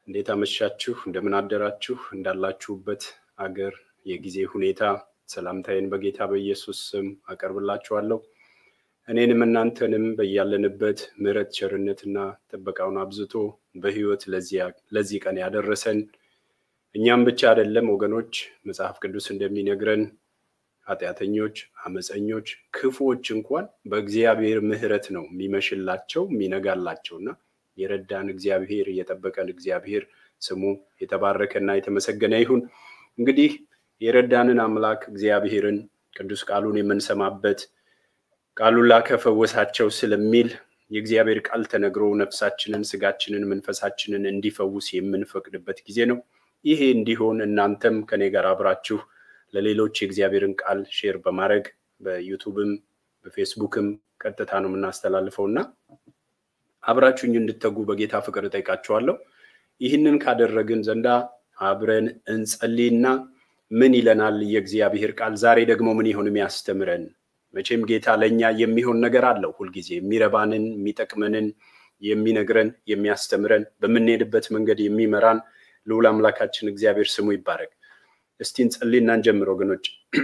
እንዴት አመሻችሁ? እንደምን አደራችሁ? እንዳላችሁበት አገር የጊዜ ሁኔታ ሰላምታዬን በጌታ በኢየሱስ ስም አቀርብላችኋለሁ። እኔንም እናንተንም በያለንበት ምሕረት ቸርነትና ጥበቃውን አብዝቶ በሕይወት ለዚህ ቀን ያደረሰን እኛም ብቻ አይደለም ወገኖች፣ መጽሐፍ ቅዱስ እንደሚነግረን ኃጢአተኞች፣ አመፀኞች፣ ክፉዎች እንኳን በእግዚአብሔር ምሕረት ነው የሚመሽላቸው የሚነጋላቸውና የረዳን እግዚአብሔር የጠበቀን እግዚአብሔር ስሙ የተባረከና የተመሰገነ ይሁን። እንግዲህ የረዳንን አምላክ እግዚአብሔርን ቅዱስ ቃሉን የምንሰማበት ቃሉን ላከ ፈወሳቸው ስለሚል የእግዚአብሔር ቃል ተነግሮ ነፍሳችንን፣ ስጋችንን፣ መንፈሳችንን እንዲፈውስ የምንፈቅድበት ጊዜ ነው። ይሄ እንዲሆን እናንተም ከኔ ጋር አብራችሁ ለሌሎች የእግዚአብሔርን ቃል ሼር በማድረግ በዩቱብም በፌስቡክም ቀጥታ ነው የምናስተላልፈው እና አብራችሁኝ እንድተጉ በጌታ ፍቅር እጠይቃችኋለሁ። ይህንን ካደረግን ዘንዳ አብረን እንጸልይና ምን ይለናል የእግዚአብሔር ቃል ዛሬ ደግሞ ምን ይሆን የሚያስተምረን? መቼም ጌታ ለእኛ የሚሆን ነገር አለው ሁልጊዜ የሚረባንን፣ የሚጠቅመንን የሚነግረን፣ የሚያስተምረን፣ በምንሄድበት መንገድ የሚመራን ልዑል አምላካችን እግዚአብሔር ስሙ ይባረክ። እስቲ እንጸልይና እንጀምር ወገኖች።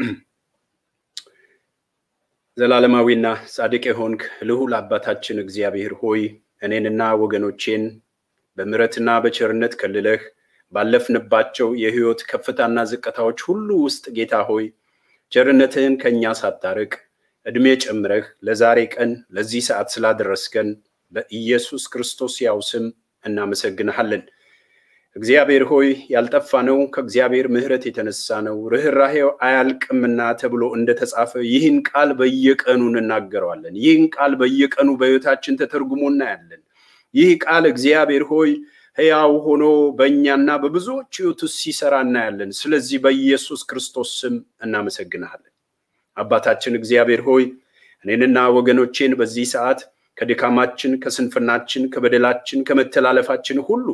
ዘላለማዊና ጻድቅ የሆንክ ልዑል አባታችን እግዚአብሔር ሆይ እኔንና ወገኖቼን በምሕረትና በቸርነት ከልለህ ባለፍንባቸው የሕይወት ከፍታና ዝቅታዎች ሁሉ ውስጥ ጌታ ሆይ ቸርነትህን ከእኛ ሳታርቅ ዕድሜ ጨምረህ ለዛሬ ቀን ለዚህ ሰዓት ስላደረስከን በኢየሱስ ክርስቶስ ያው ስም እናመሰግንሃለን። እግዚአብሔር ሆይ ያልጠፋ ነው ከእግዚአብሔር ምሕረት የተነሳ ነው ርኅራሄው አያልቅምና ተብሎ እንደተጻፈ ይህን ቃል በየቀኑ እንናገረዋለን። ይህን ቃል በየቀኑ በሕይወታችን ተተርጉሞ እናያለን። ይህ ቃል እግዚአብሔር ሆይ ሕያው ሆኖ በእኛና በብዙዎች ሕይወት ውስጥ ሲሰራ እናያለን። ስለዚህ በኢየሱስ ክርስቶስ ስም እናመሰግንሃለን። አባታችን እግዚአብሔር ሆይ እኔንና ወገኖቼን በዚህ ሰዓት ከድካማችን፣ ከስንፍናችን፣ ከበደላችን፣ ከመተላለፋችን ሁሉ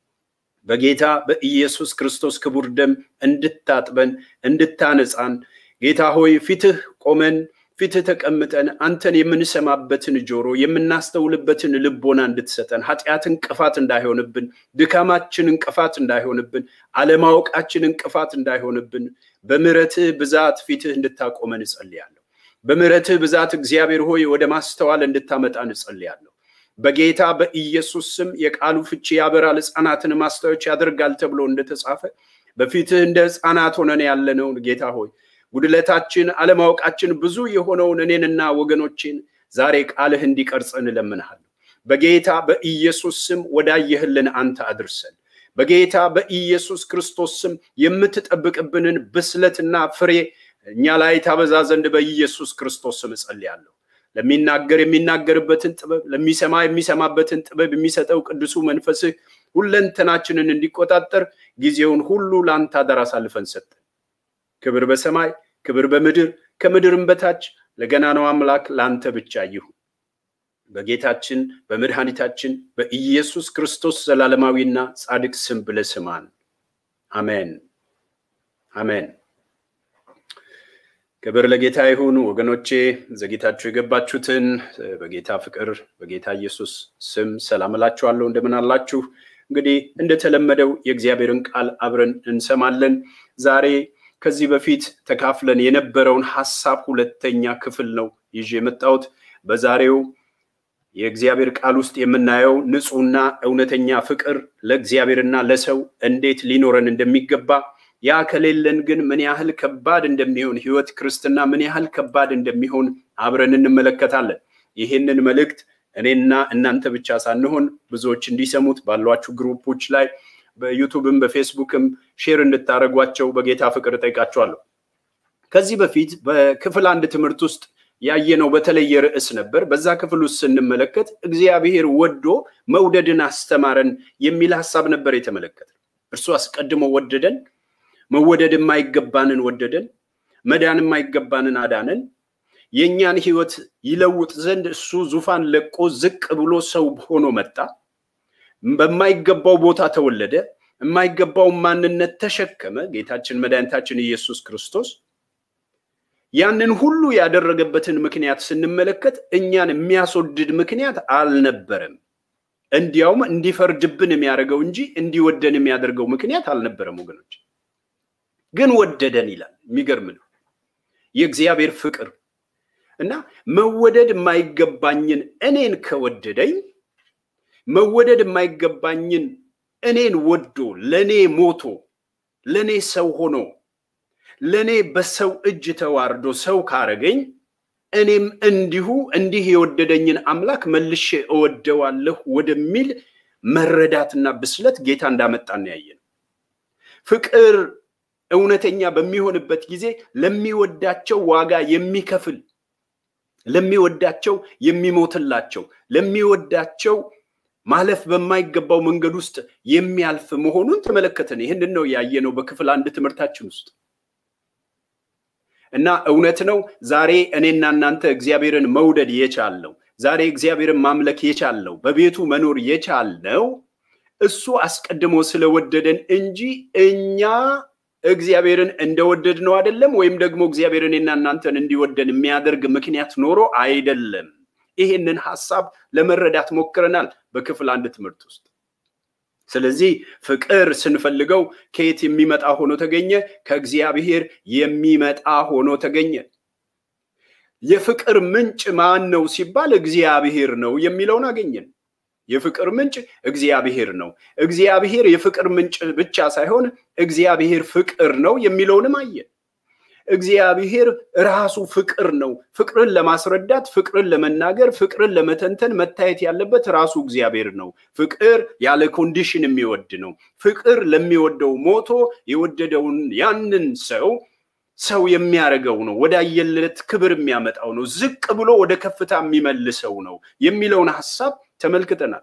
በጌታ በኢየሱስ ክርስቶስ ክቡር ደም እንድታጥበን እንድታነጻን ጌታ ሆይ ፊትህ ቆመን ፊትህ ተቀምጠን አንተን የምንሰማበትን ጆሮ የምናስተውልበትን ልቦና እንድትሰጠን ኃጢአት እንቅፋት እንዳይሆንብን፣ ድካማችን እንቅፋት እንዳይሆንብን፣ አለማወቃችን እንቅፋት እንዳይሆንብን በምሕረትህ ብዛት ፊትህ እንድታቆመን እጸልያለሁ። በምሕረትህ ብዛት እግዚአብሔር ሆይ ወደ ማስተዋል እንድታመጣን እጸልያለሁ። በጌታ በኢየሱስ ስም የቃሉ ፍቺ ያበራል፣ ሕፃናትን ማስታወች ያደርጋል ተብሎ እንደተጻፈ በፊትህ እንደ ሕፃናት ሆነን ያለነውን ጌታ ሆይ ጉድለታችን፣ አለማወቃችን ብዙ የሆነውን እኔንና ወገኖቼን ዛሬ ቃልህ እንዲቀርጸን እለምንሃለሁ። በጌታ በኢየሱስ ስም ወዳየህልን አንተ አድርሰን። በጌታ በኢየሱስ ክርስቶስ ስም የምትጠብቅብንን ብስለትና ፍሬ እኛ ላይ ታበዛ ዘንድ በኢየሱስ ክርስቶስ ስም እጸልያለሁ። ለሚናገር የሚናገርበትን ጥበብ፣ ለሚሰማ የሚሰማበትን ጥበብ የሚሰጠው ቅዱሱ መንፈስህ ሁለንተናችንን እንዲቆጣጠር ጊዜውን ሁሉ ለአንተ አደራ አሳልፈን ሰጠን። ክብር በሰማይ ክብር በምድር ከምድርም በታች ለገናናው አምላክ ለአንተ ብቻ ይሁን። በጌታችን በመድኃኒታችን በኢየሱስ ክርስቶስ ዘላለማዊና ጻድቅ ስም ብለህ ስማን። አሜን አሜን። ክብር ለጌታ ይሁን። ወገኖቼ ዘግይታችሁ የገባችሁትን በጌታ ፍቅር በጌታ ኢየሱስ ስም ሰላም እላችኋለሁ። እንደምን አላችሁ? እንግዲህ እንደተለመደው የእግዚአብሔርን ቃል አብረን እንሰማለን ዛሬ ከዚህ በፊት ተካፍለን የነበረውን ሀሳብ ሁለተኛ ክፍል ነው ይዤ የመጣሁት። በዛሬው የእግዚአብሔር ቃል ውስጥ የምናየው ንጹሕና እውነተኛ ፍቅር ለእግዚአብሔርና ለሰው እንዴት ሊኖረን እንደሚገባ፣ ያ ከሌለን ግን ምን ያህል ከባድ እንደሚሆን ሕይወት ክርስትና ምን ያህል ከባድ እንደሚሆን አብረን እንመለከታለን። ይህንን መልእክት እኔና እናንተ ብቻ ሳንሆን ብዙዎች እንዲሰሙት ባሏችሁ ግሩፖች ላይ በዩቱብም በፌስቡክም ሼር እንድታደርጓቸው በጌታ ፍቅር እጠይቃችኋለሁ። ከዚህ በፊት በክፍል አንድ ትምህርት ውስጥ ያየነው በተለየ ርዕስ ነበር። በዛ ክፍል ውስጥ ስንመለከት እግዚአብሔር ወዶ መውደድን አስተማረን የሚል ሀሳብ ነበር የተመለከተ። እርሱ አስቀድሞ ወደደን፣ መወደድ የማይገባንን ወደደን፣ መዳን የማይገባንን አዳነን። የእኛን ሕይወት ይለውጥ ዘንድ እሱ ዙፋን ለቆ ዝቅ ብሎ ሰው ሆኖ መጣ። በማይገባው ቦታ ተወለደ። የማይገባውን ማንነት ተሸከመ። ጌታችን መድኃኒታችን ኢየሱስ ክርስቶስ ያንን ሁሉ ያደረገበትን ምክንያት ስንመለከት እኛን የሚያስወድድ ምክንያት አልነበረም። እንዲያውም እንዲፈርድብን የሚያደርገው እንጂ እንዲወደን የሚያደርገው ምክንያት አልነበረም ወገኖች። ግን ወደደን ይላል። የሚገርም ነው የእግዚአብሔር ፍቅር እና መወደድ የማይገባኝን እኔን ከወደደኝ መወደድ የማይገባኝን እኔን ወዶ ለእኔ ሞቶ ለእኔ ሰው ሆኖ ለእኔ በሰው እጅ ተዋርዶ ሰው ካረገኝ እኔም እንዲሁ እንዲህ የወደደኝን አምላክ መልሼ እወደዋለሁ ወደሚል መረዳትና ብስለት ጌታ እንዳመጣን ያየ ነው። ፍቅር እውነተኛ በሚሆንበት ጊዜ ለሚወዳቸው ዋጋ የሚከፍል ለሚወዳቸው የሚሞትላቸው ለሚወዳቸው ማለፍ በማይገባው መንገድ ውስጥ የሚያልፍ መሆኑን ተመለከተን። ይህንን ነው ያየነው በክፍል አንድ ትምህርታችን ውስጥ እና እውነት ነው ዛሬ እኔና እናንተ እግዚአብሔርን መውደድ የቻልነው ዛሬ እግዚአብሔርን ማምለክ የቻልነው በቤቱ መኖር የቻልነው እሱ አስቀድሞ ስለወደደን እንጂ እኛ እግዚአብሔርን እንደወደድ ነው አይደለም። ወይም ደግሞ እግዚአብሔር እኔና እናንተን እንዲወደን የሚያደርግ ምክንያት ኖሮ አይደለም። ይሄንን ሀሳብ ለመረዳት ሞክረናል በክፍል አንድ ትምህርት ውስጥ። ስለዚህ ፍቅር ስንፈልገው ከየት የሚመጣ ሆኖ ተገኘ? ከእግዚአብሔር የሚመጣ ሆኖ ተገኘ። የፍቅር ምንጭ ማን ነው ሲባል እግዚአብሔር ነው የሚለውን አገኘን። የፍቅር ምንጭ እግዚአብሔር ነው። እግዚአብሔር የፍቅር ምንጭ ብቻ ሳይሆን እግዚአብሔር ፍቅር ነው የሚለውንም አየን። እግዚአብሔር ራሱ ፍቅር ነው። ፍቅርን ለማስረዳት፣ ፍቅርን ለመናገር፣ ፍቅርን ለመተንተን መታየት ያለበት ራሱ እግዚአብሔር ነው። ፍቅር ያለ ኮንዲሽን የሚወድ ነው። ፍቅር ለሚወደው ሞቶ የወደደውን ያንን ሰው ሰው የሚያደርገው ነው። ወደ አየለት ክብር የሚያመጣው ነው። ዝቅ ብሎ ወደ ከፍታ የሚመልሰው ነው የሚለውን ሀሳብ ተመልክተናል።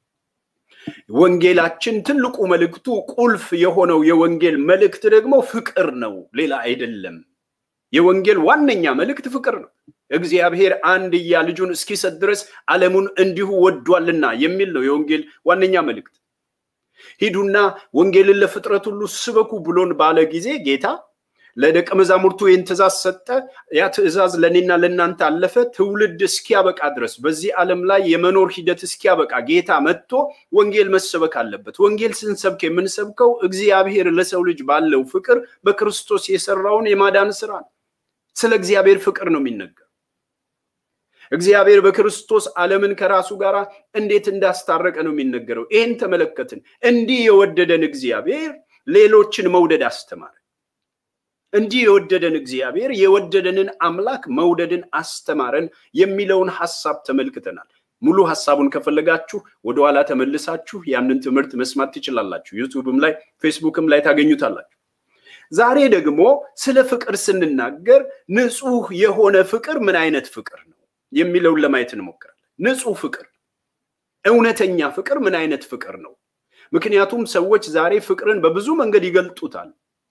ወንጌላችን ትልቁ መልእክቱ ቁልፍ የሆነው የወንጌል መልእክት ደግሞ ፍቅር ነው፣ ሌላ አይደለም። የወንጌል ዋነኛ መልእክት ፍቅር ነው። እግዚአብሔር አንድያ ልጁን እስኪሰጥ ድረስ ዓለሙን እንዲሁ ወዷልና የሚል ነው የወንጌል ዋነኛ መልእክት። ሂዱና ወንጌልን ለፍጥረት ሁሉ ስበኩ ብሎን ባለ ጊዜ ጌታ ለደቀ መዛሙርቱ ይህን ትእዛዝ ሰጠ። ያ ትእዛዝ ለእኔና ለእናንተ አለፈ። ትውልድ እስኪያበቃ ድረስ በዚህ ዓለም ላይ የመኖር ሂደት እስኪያበቃ ጌታ መጥቶ ወንጌል መሰበክ አለበት። ወንጌል ስንሰብክ የምንሰብከው እግዚአብሔር ለሰው ልጅ ባለው ፍቅር በክርስቶስ የሰራውን የማዳን ስራ ነው። ስለ እግዚአብሔር ፍቅር ነው የሚነገር። እግዚአብሔር በክርስቶስ ዓለምን ከራሱ ጋር እንዴት እንዳስታረቀ ነው የሚነገረው። ይህን ተመለከትን። እንዲህ የወደደን እግዚአብሔር ሌሎችን መውደድ አስተማረ። እንዲህ የወደደን እግዚአብሔር የወደደንን አምላክ መውደድን አስተማረን የሚለውን ሀሳብ ተመልክተናል። ሙሉ ሀሳቡን ከፈለጋችሁ ወደኋላ ተመልሳችሁ ያንን ትምህርት መስማት ትችላላችሁ። ዩቱብም ላይ ፌስቡክም ላይ ታገኙታላችሁ። ዛሬ ደግሞ ስለ ፍቅር ስንናገር ንጹህ የሆነ ፍቅር ምን አይነት ፍቅር ነው የሚለውን ለማየት እንሞክራለን። ንጹህ ፍቅር፣ እውነተኛ ፍቅር ምን አይነት ፍቅር ነው? ምክንያቱም ሰዎች ዛሬ ፍቅርን በብዙ መንገድ ይገልጡታል።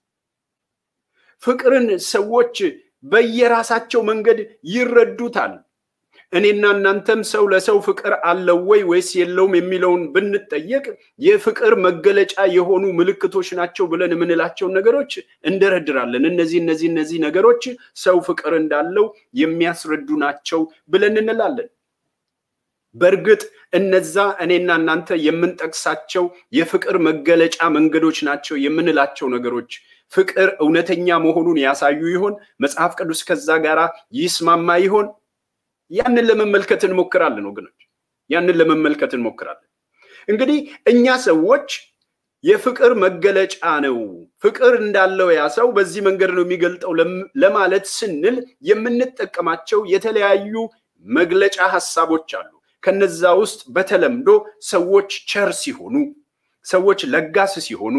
ፍቅርን ሰዎች በየራሳቸው መንገድ ይረዱታል። እኔና እናንተም ሰው ለሰው ፍቅር አለው ወይ ወይስ የለውም የሚለውን ብንጠየቅ የፍቅር መገለጫ የሆኑ ምልክቶች ናቸው ብለን የምንላቸውን ነገሮች እንደረድራለን። እነዚህ እነዚህ እነዚህ ነገሮች ሰው ፍቅር እንዳለው የሚያስረዱ ናቸው ብለን እንላለን። በእርግጥ እነዛ እኔና እናንተ የምንጠቅሳቸው የፍቅር መገለጫ መንገዶች ናቸው የምንላቸው ነገሮች ፍቅር እውነተኛ መሆኑን ያሳዩ ይሆን? መጽሐፍ ቅዱስ ከዛ ጋራ ይስማማ ይሆን? ያንን ለመመልከት እንሞክራለን ወገኖች፣ ያንን ለመመልከት እንሞክራለን። እንግዲህ እኛ ሰዎች የፍቅር መገለጫ ነው፣ ፍቅር እንዳለው ያ ሰው በዚህ መንገድ ነው የሚገልጠው ለማለት ስንል የምንጠቀማቸው የተለያዩ መግለጫ ሀሳቦች አሉ። ከነዛ ውስጥ በተለምዶ ሰዎች ቸር ሲሆኑ፣ ሰዎች ለጋስ ሲሆኑ፣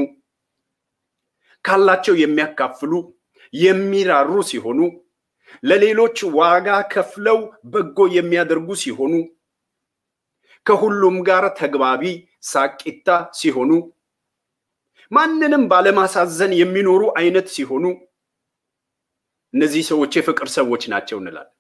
ካላቸው የሚያካፍሉ፣ የሚራሩ ሲሆኑ ለሌሎች ዋጋ ከፍለው በጎ የሚያደርጉ ሲሆኑ ከሁሉም ጋር ተግባቢ ሳቂታ ሲሆኑ ማንንም ባለማሳዘን የሚኖሩ አይነት ሲሆኑ እነዚህ ሰዎች የፍቅር ሰዎች ናቸው እንላለን።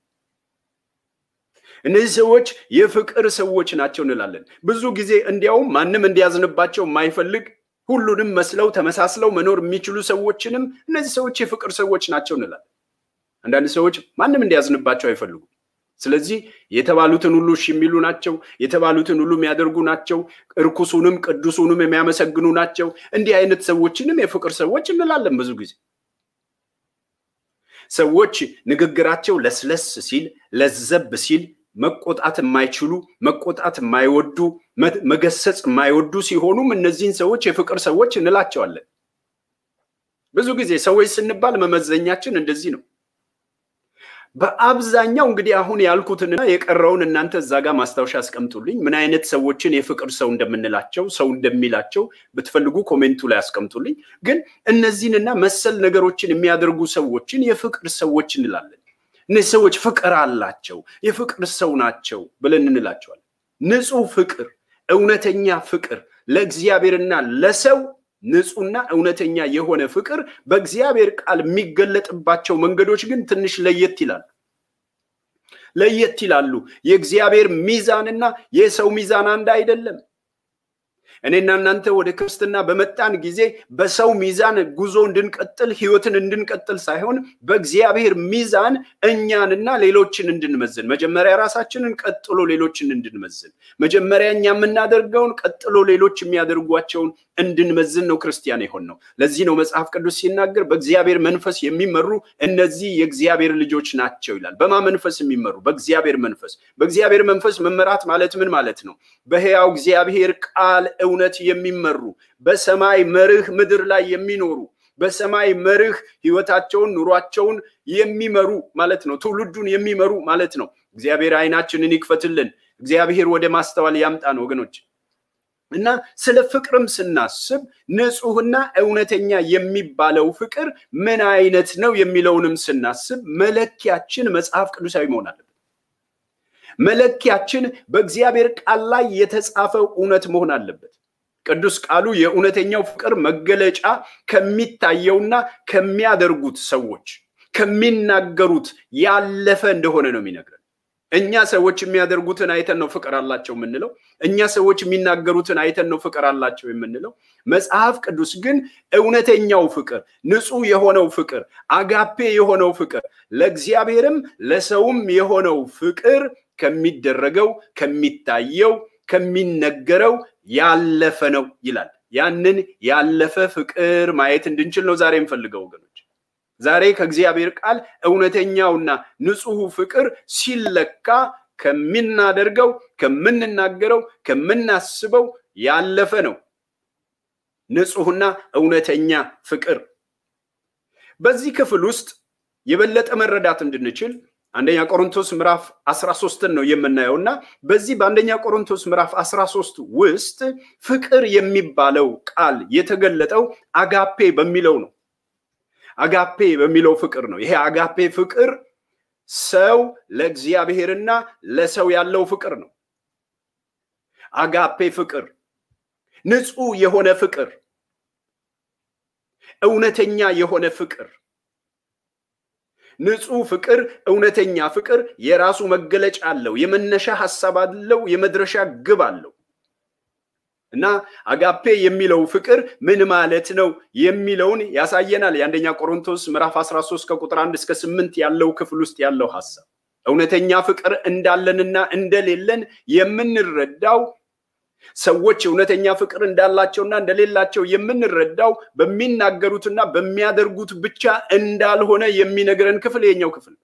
እነዚህ ሰዎች የፍቅር ሰዎች ናቸው እንላለን። ብዙ ጊዜ እንዲያውም ማንም እንዲያዝንባቸው የማይፈልግ ሁሉንም መስለው ተመሳስለው መኖር የሚችሉ ሰዎችንም እነዚህ ሰዎች የፍቅር ሰዎች ናቸው እንላለን። አንዳንድ ሰዎች ማንም እንዲያዝንባቸው አይፈልጉም። ስለዚህ የተባሉትን ሁሉ እሺ የሚሉ ናቸው። የተባሉትን ሁሉ የሚያደርጉ ናቸው። እርኩሱንም ቅዱሱንም የሚያመሰግኑ ናቸው። እንዲህ አይነት ሰዎችንም የፍቅር ሰዎች እንላለን። ብዙ ጊዜ ሰዎች ንግግራቸው ለስለስ ሲል ለዘብ ሲል መቆጣት የማይችሉ መቆጣት የማይወዱ መገሰጽ የማይወዱ ሲሆኑም እነዚህን ሰዎች የፍቅር ሰዎች እንላቸዋለን። ብዙ ጊዜ ሰዎች ስንባል መመዘኛችን እንደዚህ ነው። በአብዛኛው እንግዲህ አሁን ያልኩትንና የቀረውን እናንተ እዛ ጋር ማስታወሻ አስቀምጡልኝ። ምን አይነት ሰዎችን የፍቅር ሰው እንደምንላቸው ሰው እንደሚላቸው ብትፈልጉ ኮሜንቱ ላይ አስቀምጡልኝ። ግን እነዚህንና መሰል ነገሮችን የሚያደርጉ ሰዎችን የፍቅር ሰዎች እንላለን። እነዚህ ሰዎች ፍቅር አላቸው፣ የፍቅር ሰው ናቸው ብለን እንላቸዋለን። ንጹህ ፍቅር፣ እውነተኛ ፍቅር ለእግዚአብሔርና ለሰው ንጹህና እውነተኛ የሆነ ፍቅር በእግዚአብሔር ቃል የሚገለጥባቸው መንገዶች ግን ትንሽ ለየት ይላሉ ለየት ይላሉ። የእግዚአብሔር ሚዛንና የሰው ሚዛን አንድ አይደለም። እኔና እናንተ ወደ ክርስትና በመጣን ጊዜ በሰው ሚዛን ጉዞ እንድንቀጥል ህይወትን እንድንቀጥል ሳይሆን በእግዚአብሔር ሚዛን እኛንና ሌሎችን እንድንመዝን፣ መጀመሪያ ራሳችንን ቀጥሎ ሌሎችን እንድንመዝን፣ መጀመሪያ እኛ የምናደርገውን ቀጥሎ ሌሎች የሚያደርጓቸውን እንድንመዝን ነው ክርስቲያን የሆን ነው። ለዚህ ነው መጽሐፍ ቅዱስ ሲናገር በእግዚአብሔር መንፈስ የሚመሩ እነዚህ የእግዚአብሔር ልጆች ናቸው ይላል። በማ መንፈስ የሚመሩ? በእግዚአብሔር መንፈስ። በእግዚአብሔር መንፈስ መመራት ማለት ምን ማለት ነው? በሕያው እግዚአብሔር ቃል እውነት የሚመሩ በሰማይ መርህ ምድር ላይ የሚኖሩ በሰማይ መርህ ህይወታቸውን ኑሯቸውን የሚመሩ ማለት ነው። ትውልዱን የሚመሩ ማለት ነው። እግዚአብሔር አይናችንን ይክፈትልን። እግዚአብሔር ወደ ማስተዋል ያምጣን ወገኖች። እና ስለ ፍቅርም ስናስብ ንጹህና እውነተኛ የሚባለው ፍቅር ምን አይነት ነው የሚለውንም ስናስብ መለኪያችን መጽሐፍ ቅዱሳዊ መሆን አለበት። መለኪያችን በእግዚአብሔር ቃል ላይ የተጻፈው እውነት መሆን አለበት። ቅዱስ ቃሉ የእውነተኛው ፍቅር መገለጫ ከሚታየውና ከሚያደርጉት ሰዎች ከሚናገሩት ያለፈ እንደሆነ ነው የሚነግረን። እኛ ሰዎች የሚያደርጉትን አይተን ነው ፍቅር አላቸው የምንለው። እኛ ሰዎች የሚናገሩትን አይተን ነው ፍቅር አላቸው የምንለው። መጽሐፍ ቅዱስ ግን እውነተኛው ፍቅር፣ ንጹህ የሆነው ፍቅር፣ አጋፔ የሆነው ፍቅር፣ ለእግዚአብሔርም ለሰውም የሆነው ፍቅር ከሚደረገው ከሚታየው ከሚነገረው ያለፈ ነው ይላል። ያንን ያለፈ ፍቅር ማየት እንድንችል ነው ዛሬ የምፈልገው ወገኖች። ዛሬ ከእግዚአብሔር ቃል እውነተኛውና ንጹሑ ፍቅር ሲለካ ከሚናደርገው፣ ከምንናገረው፣ ከምናስበው ያለፈ ነው ንጹሕና እውነተኛ ፍቅር። በዚህ ክፍል ውስጥ የበለጠ መረዳት እንድንችል አንደኛ ቆሮንቶስ ምዕራፍ 13ን ነው የምናየው እና በዚህ በአንደኛ ቆሮንቶስ ምዕራፍ 13 ውስጥ ፍቅር የሚባለው ቃል የተገለጠው አጋፔ በሚለው ነው። አጋፔ በሚለው ፍቅር ነው። ይሄ አጋፔ ፍቅር ሰው ለእግዚአብሔርና ለሰው ያለው ፍቅር ነው። አጋፔ ፍቅር ንጹህ የሆነ ፍቅር፣ እውነተኛ የሆነ ፍቅር ንጹህ ፍቅር፣ እውነተኛ ፍቅር የራሱ መገለጫ አለው። የመነሻ ሀሳብ አለው። የመድረሻ ግብ አለው እና አጋፔ የሚለው ፍቅር ምን ማለት ነው የሚለውን ያሳየናል። የአንደኛ ቆሮንቶስ ምዕራፍ 13 ከቁጥር 1 እስከ 8 ያለው ክፍል ውስጥ ያለው ሀሳብ እውነተኛ ፍቅር እንዳለንና እንደሌለን የምንረዳው ሰዎች እውነተኛ ፍቅር እንዳላቸውና እንደሌላቸው የምንረዳው በሚናገሩትና በሚያደርጉት ብቻ እንዳልሆነ የሚነግረን ክፍል የኛው ክፍል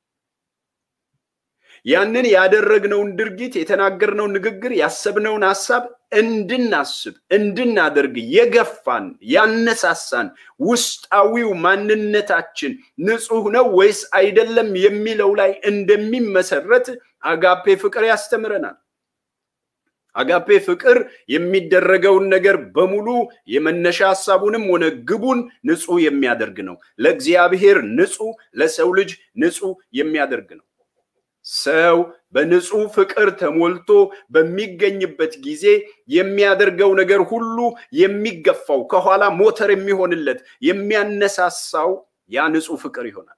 ያንን ያደረግነውን ድርጊት የተናገርነውን ንግግር ያሰብነውን ሀሳብ እንድናስብ እንድናደርግ የገፋን ያነሳሳን ውስጣዊው ማንነታችን ንጹህ ነው ወይስ አይደለም የሚለው ላይ እንደሚመሰረት አጋፔ ፍቅር ያስተምረናል። አጋፔ ፍቅር የሚደረገውን ነገር በሙሉ የመነሻ ሀሳቡንም ሆነ ግቡን ንጹህ የሚያደርግ ነው። ለእግዚአብሔር ንጹህ፣ ለሰው ልጅ ንጹህ የሚያደርግ ነው። ሰው በንጹህ ፍቅር ተሞልቶ በሚገኝበት ጊዜ የሚያደርገው ነገር ሁሉ የሚገፋው ከኋላ ሞተር የሚሆንለት የሚያነሳሳው ያ ንጹህ ፍቅር ይሆናል።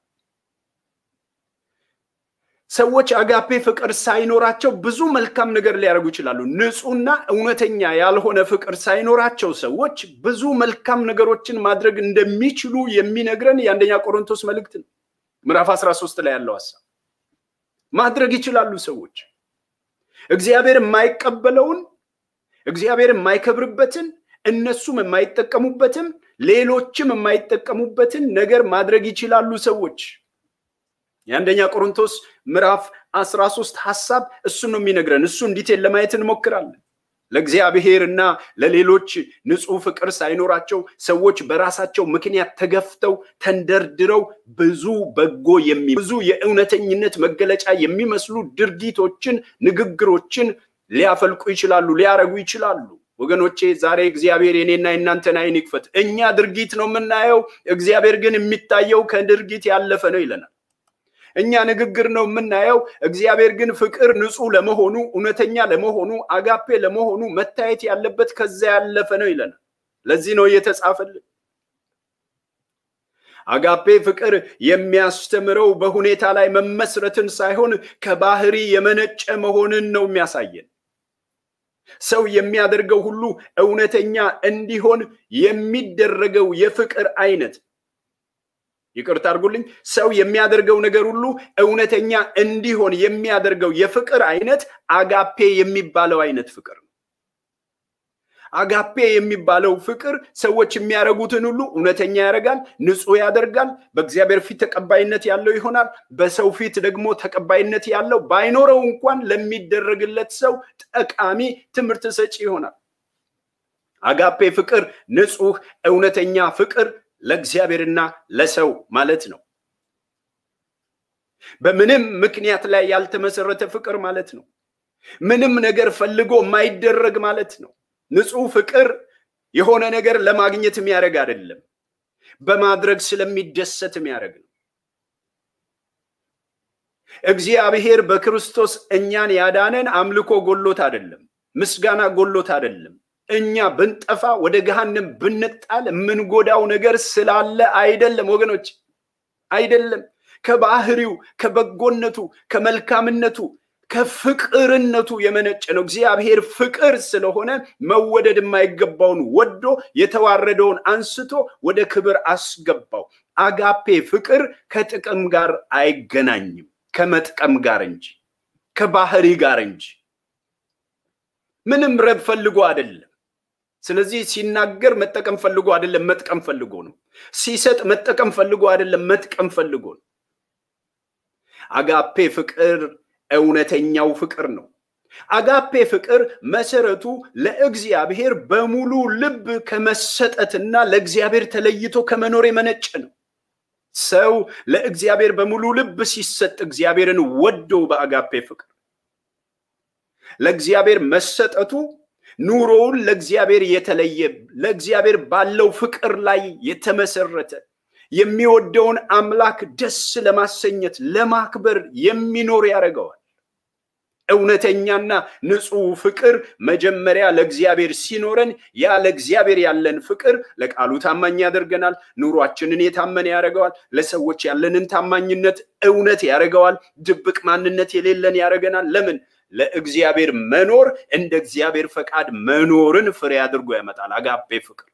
ሰዎች አጋፔ ፍቅር ሳይኖራቸው ብዙ መልካም ነገር ሊያደርጉ ይችላሉ። ንጹህና እውነተኛ ያልሆነ ፍቅር ሳይኖራቸው ሰዎች ብዙ መልካም ነገሮችን ማድረግ እንደሚችሉ የሚነግረን የአንደኛ ቆሮንቶስ መልእክት ነው። ምዕራፍ 13 ላይ ያለው ሀሳብ ማድረግ ይችላሉ ሰዎች። እግዚአብሔር የማይቀበለውን እግዚአብሔር የማይከብርበትን እነሱም የማይጠቀሙበትን ሌሎችም የማይጠቀሙበትን ነገር ማድረግ ይችላሉ ሰዎች። የአንደኛ ቆሮንቶስ ምዕራፍ አስራ ሶስት ሀሳብ እሱን ነው የሚነግረን። እሱ እንዲቴል ለማየት እንሞክራለን። ለእግዚአብሔር እና ለሌሎች ንጹሕ ፍቅር ሳይኖራቸው ሰዎች በራሳቸው ምክንያት ተገፍተው ተንደርድረው ብዙ በጎ የሚ ብዙ የእውነተኝነት መገለጫ የሚመስሉ ድርጊቶችን፣ ንግግሮችን ሊያፈልቁ ይችላሉ፣ ሊያረጉ ይችላሉ። ወገኖቼ ዛሬ እግዚአብሔር የኔና የእናንተን ዓይን ይክፈት። እኛ ድርጊት ነው የምናየው፣ እግዚአብሔር ግን የሚታየው ከድርጊት ያለፈ ነው ይለናል። እኛ ንግግር ነው የምናየው፣ እግዚአብሔር ግን ፍቅር ንጹሕ ለመሆኑ እውነተኛ ለመሆኑ አጋፔ ለመሆኑ መታየት ያለበት ከዛ ያለፈ ነው ይለናል። ለዚህ ነው እየተጻፈልን። አጋፔ ፍቅር የሚያስተምረው በሁኔታ ላይ መመስረትን ሳይሆን ከባህሪ የመነጨ መሆንን ነው የሚያሳየን። ሰው የሚያደርገው ሁሉ እውነተኛ እንዲሆን የሚደረገው የፍቅር አይነት ይቅርታ አድርጉልኝ። ሰው የሚያደርገው ነገር ሁሉ እውነተኛ እንዲሆን የሚያደርገው የፍቅር አይነት አጋፔ የሚባለው አይነት ፍቅር ነው። አጋፔ የሚባለው ፍቅር ሰዎች የሚያደርጉትን ሁሉ እውነተኛ ያደርጋል፣ ንጹሕ ያደርጋል፣ በእግዚአብሔር ፊት ተቀባይነት ያለው ይሆናል። በሰው ፊት ደግሞ ተቀባይነት ያለው ባይኖረው እንኳን ለሚደረግለት ሰው ጠቃሚ ትምህርት ሰጪ ይሆናል። አጋፔ ፍቅር ንጹሕ እውነተኛ ፍቅር ለእግዚአብሔርና ለሰው ማለት ነው። በምንም ምክንያት ላይ ያልተመሰረተ ፍቅር ማለት ነው። ምንም ነገር ፈልጎ የማይደረግ ማለት ነው። ንጹሕ ፍቅር የሆነ ነገር ለማግኘት የሚያደርግ አይደለም፣ በማድረግ ስለሚደሰት የሚያደርግ ነው። እግዚአብሔር በክርስቶስ እኛን ያዳነን አምልኮ ጎሎት አይደለም፣ ምስጋና ጎሎት አይደለም። እኛ ብንጠፋ ወደ ገሃንም ብንጣል የምንጎዳው ነገር ስላለ አይደለም ወገኖች፣ አይደለም። ከባህሪው፣ ከበጎነቱ፣ ከመልካምነቱ፣ ከፍቅርነቱ የመነጨ ነው። እግዚአብሔር ፍቅር ስለሆነ መወደድ የማይገባውን ወዶ የተዋረደውን አንስቶ ወደ ክብር አስገባው። አጋፔ ፍቅር ከጥቅም ጋር አይገናኝም፣ ከመጥቀም ጋር እንጂ ከባህሪ ጋር እንጂ ምንም ረብ ፈልጎ አይደለም። ስለዚህ ሲናገር መጠቀም ፈልጎ አይደለም፣ መጥቀም ፈልጎ ነው። ሲሰጥ መጠቀም ፈልጎ አይደለም፣ መጥቀም ፈልጎ ነው። አጋፔ ፍቅር እውነተኛው ፍቅር ነው። አጋፔ ፍቅር መሰረቱ ለእግዚአብሔር በሙሉ ልብ ከመሰጠትና ለእግዚአብሔር ተለይቶ ከመኖር የመነጨ ነው። ሰው ለእግዚአብሔር በሙሉ ልብ ሲሰጥ እግዚአብሔርን ወዶ በአጋፔ ፍቅር ለእግዚአብሔር መሰጠቱ ኑሮውን ለእግዚአብሔር የተለየ ለእግዚአብሔር ባለው ፍቅር ላይ የተመሰረተ የሚወደውን አምላክ ደስ ለማሰኘት ለማክበር የሚኖር ያደርገዋል። እውነተኛና ንጹሕ ፍቅር መጀመሪያ ለእግዚአብሔር ሲኖረን ያ ለእግዚአብሔር ያለን ፍቅር ለቃሉ ታማኝ ያደርገናል። ኑሯችንን የታመነ ያደርገዋል። ለሰዎች ያለንን ታማኝነት እውነት ያደርገዋል። ድብቅ ማንነት የሌለን ያደርገናል። ለምን? ለእግዚአብሔር መኖር እንደ እግዚአብሔር ፈቃድ መኖርን ፍሬ አድርጎ ያመጣል። አጋፔ ፍቅር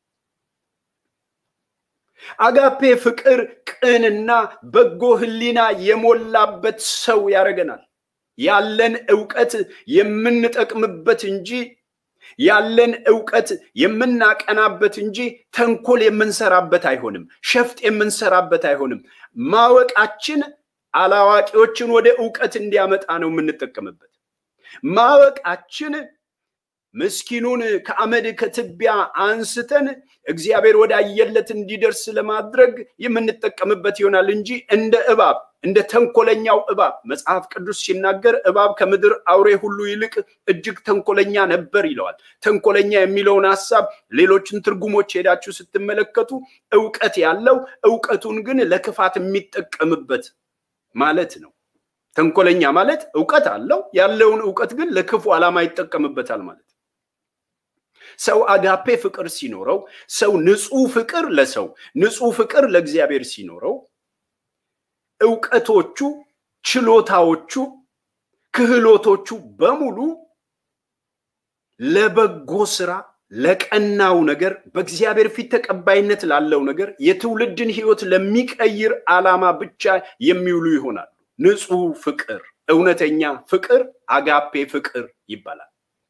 አጋፔ ፍቅር ቅንና በጎ ሕሊና የሞላበት ሰው ያደርገናል። ያለን እውቀት የምንጠቅምበት እንጂ ያለን እውቀት የምናቀናበት እንጂ ተንኮል የምንሰራበት አይሆንም። ሸፍጥ የምንሰራበት አይሆንም። ማወቃችን አላዋቂዎችን ወደ እውቀት እንዲያመጣ ነው የምንጠቀምበት። ማወቃችን ምስኪኑን ከአመድ ከትቢያ አንስተን እግዚአብሔር ወዳየለት እንዲደርስ ለማድረግ የምንጠቀምበት ይሆናል እንጂ እንደ እባብ እንደ ተንኮለኛው እባብ መጽሐፍ ቅዱስ ሲናገር እባብ ከምድር አውሬ ሁሉ ይልቅ እጅግ ተንኮለኛ ነበር ይለዋል። ተንኮለኛ የሚለውን ሀሳብ ሌሎችን ትርጉሞች ሄዳችሁ ስትመለከቱ እውቀት ያለው እውቀቱን ግን ለክፋት የሚጠቀምበት ማለት ነው። ተንኮለኛ ማለት እውቀት አለው፣ ያለውን እውቀት ግን ለክፉ ዓላማ ይጠቀምበታል ማለት ሰው አጋፔ ፍቅር ሲኖረው ሰው ንጹሕ ፍቅር ለሰው ንጹሕ ፍቅር ለእግዚአብሔር ሲኖረው እውቀቶቹ፣ ችሎታዎቹ፣ ክህሎቶቹ በሙሉ ለበጎ ስራ ለቀናው ነገር በእግዚአብሔር ፊት ተቀባይነት ላለው ነገር የትውልድን ሕይወት ለሚቀይር ዓላማ ብቻ የሚውሉ ይሆናሉ። ንጹህ ፍቅር፣ እውነተኛ ፍቅር አጋፔ ፍቅር ይባላል።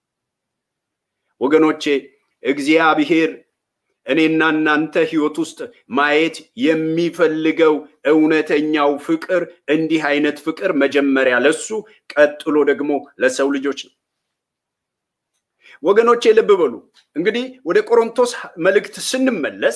ወገኖቼ እግዚአብሔር እኔና እናንተ ህይወት ውስጥ ማየት የሚፈልገው እውነተኛው ፍቅር እንዲህ አይነት ፍቅር መጀመሪያ ለሱ ቀጥሎ ደግሞ ለሰው ልጆች ነው። ወገኖቼ ልብ በሉ እንግዲህ ወደ ቆሮንቶስ መልእክት ስንመለስ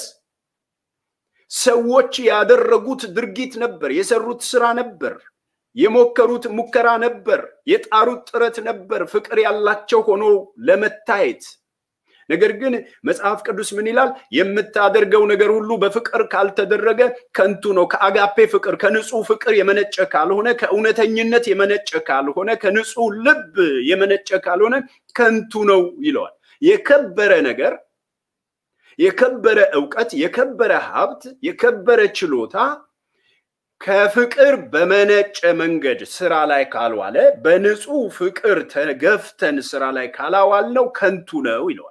ሰዎች ያደረጉት ድርጊት ነበር፣ የሰሩት ስራ ነበር፣ የሞከሩት ሙከራ ነበር፣ የጣሩት ጥረት ነበር ፍቅር ያላቸው ሆኖ ለመታየት ነገር ግን መጽሐፍ ቅዱስ ምን ይላል? የምታደርገው ነገር ሁሉ በፍቅር ካልተደረገ ከንቱ ነው። ከአጋፔ ፍቅር ከንጹህ ፍቅር የመነጨ ካልሆነ፣ ከእውነተኝነት የመነጨ ካልሆነ፣ ከንጹህ ልብ የመነጨ ካልሆነ ከንቱ ነው ይለዋል። የከበረ ነገር፣ የከበረ እውቀት፣ የከበረ ሀብት፣ የከበረ ችሎታ ከፍቅር በመነጨ መንገድ ስራ ላይ ካልዋለ፣ በንጹህ ፍቅር ተገፍተን ስራ ላይ ካላዋል ነው ከንቱ ነው ይለዋል።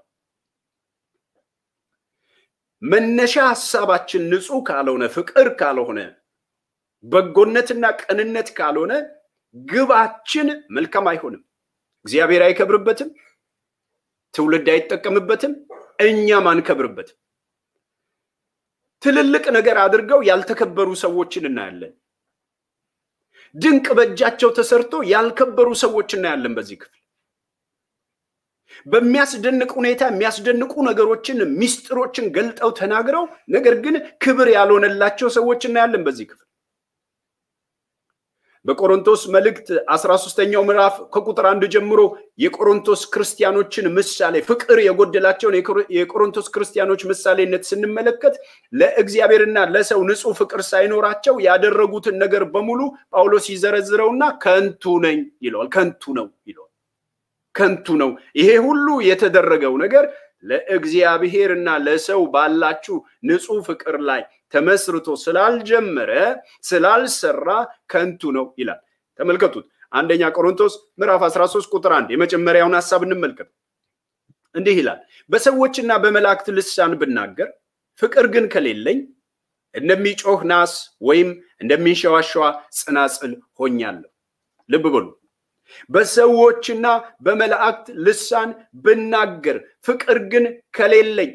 መነሻ ሀሳባችን ንጹህ ካልሆነ ፍቅር ካልሆነ በጎነትና ቅንነት ካልሆነ ግባችን መልካም አይሆንም። እግዚአብሔር አይከብርበትም፣ ትውልድ አይጠቀምበትም፣ እኛም አንከብርበትም። ትልልቅ ነገር አድርገው ያልተከበሩ ሰዎችን እናያለን። ድንቅ በእጃቸው ተሰርቶ ያልከበሩ ሰዎች እናያለን በዚህ ክፍል በሚያስደንቅ ሁኔታ የሚያስደንቁ ነገሮችን ሚስጥሮችን ገልጠው ተናግረው ነገር ግን ክብር ያልሆነላቸው ሰዎች እናያለን በዚህ ክፍል። በቆሮንቶስ መልእክት አስራ ሶስተኛው ምዕራፍ ከቁጥር አንድ ጀምሮ የቆሮንቶስ ክርስቲያኖችን ምሳሌ ፍቅር የጎደላቸውን የቆሮንቶስ ክርስቲያኖች ምሳሌነት ስንመለከት ለእግዚአብሔርና ለሰው ንጹሕ ፍቅር ሳይኖራቸው ያደረጉትን ነገር በሙሉ ጳውሎስ ይዘረዝረውና ከንቱ ነኝ ይለዋል። ከንቱ ነው ይለዋል። ከንቱ ነው። ይሄ ሁሉ የተደረገው ነገር ለእግዚአብሔር እና ለሰው ባላችሁ ንጹሕ ፍቅር ላይ ተመስርቶ ስላልጀመረ ስላልሰራ ከንቱ ነው ይላል። ተመልከቱት። አንደኛ ቆሮንቶስ ምዕራፍ 13 ቁጥር አንድ የመጀመሪያውን ሀሳብ እንመልከት። እንዲህ ይላል፣ በሰዎችና በመላእክት ልሳን ብናገር ፍቅር ግን ከሌለኝ እንደሚጮህ ናስ ወይም እንደሚንሸዋሸዋ ጽናጽል ሆኛለሁ። ልብ በሉ በሰዎችና በመላእክት ልሳን ብናገር ፍቅር ግን ከሌለኝ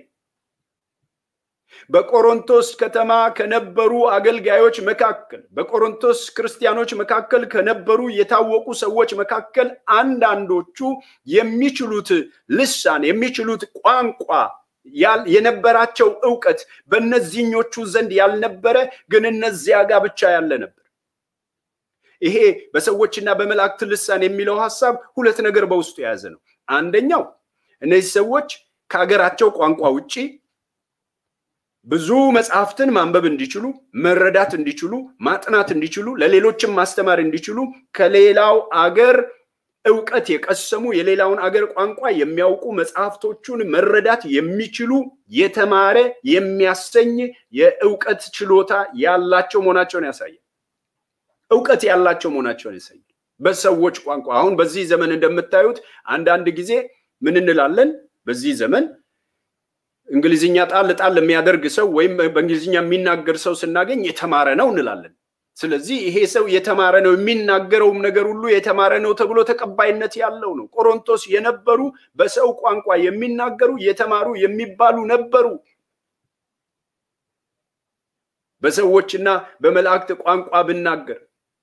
በቆሮንቶስ ከተማ ከነበሩ አገልጋዮች መካከል በቆሮንቶስ ክርስቲያኖች መካከል ከነበሩ የታወቁ ሰዎች መካከል አንዳንዶቹ የሚችሉት ልሳን የሚችሉት ቋንቋ የነበራቸው እውቀት በእነዚህኞቹ ዘንድ ያልነበረ ግን እነዚያ ጋር ብቻ ያለ ነበር። ይሄ በሰዎችና በመላእክት ልሳን የሚለው ሀሳብ ሁለት ነገር በውስጡ የያዘ ነው። አንደኛው እነዚህ ሰዎች ከሀገራቸው ቋንቋ ውጪ ብዙ መጽሐፍትን ማንበብ እንዲችሉ፣ መረዳት እንዲችሉ፣ ማጥናት እንዲችሉ፣ ለሌሎችም ማስተማር እንዲችሉ ከሌላው አገር እውቀት የቀሰሙ የሌላውን አገር ቋንቋ የሚያውቁ መጽሐፍቶቹን መረዳት የሚችሉ የተማረ የሚያሰኝ የእውቀት ችሎታ ያላቸው መሆናቸውን ያሳያል። እውቀት ያላቸው መሆናቸውን ያሳያል። በሰዎች ቋንቋ አሁን በዚህ ዘመን እንደምታዩት አንዳንድ ጊዜ ምን እንላለን? በዚህ ዘመን እንግሊዝኛ ጣል ጣል የሚያደርግ ሰው ወይም በእንግሊዝኛ የሚናገር ሰው ስናገኝ የተማረ ነው እንላለን። ስለዚህ ይሄ ሰው የተማረ ነው፣ የሚናገረውም ነገር ሁሉ የተማረ ነው ተብሎ ተቀባይነት ያለው ነው። ቆሮንቶስ የነበሩ በሰው ቋንቋ የሚናገሩ የተማሩ የሚባሉ ነበሩ። በሰዎችና በመላእክት ቋንቋ ብናገር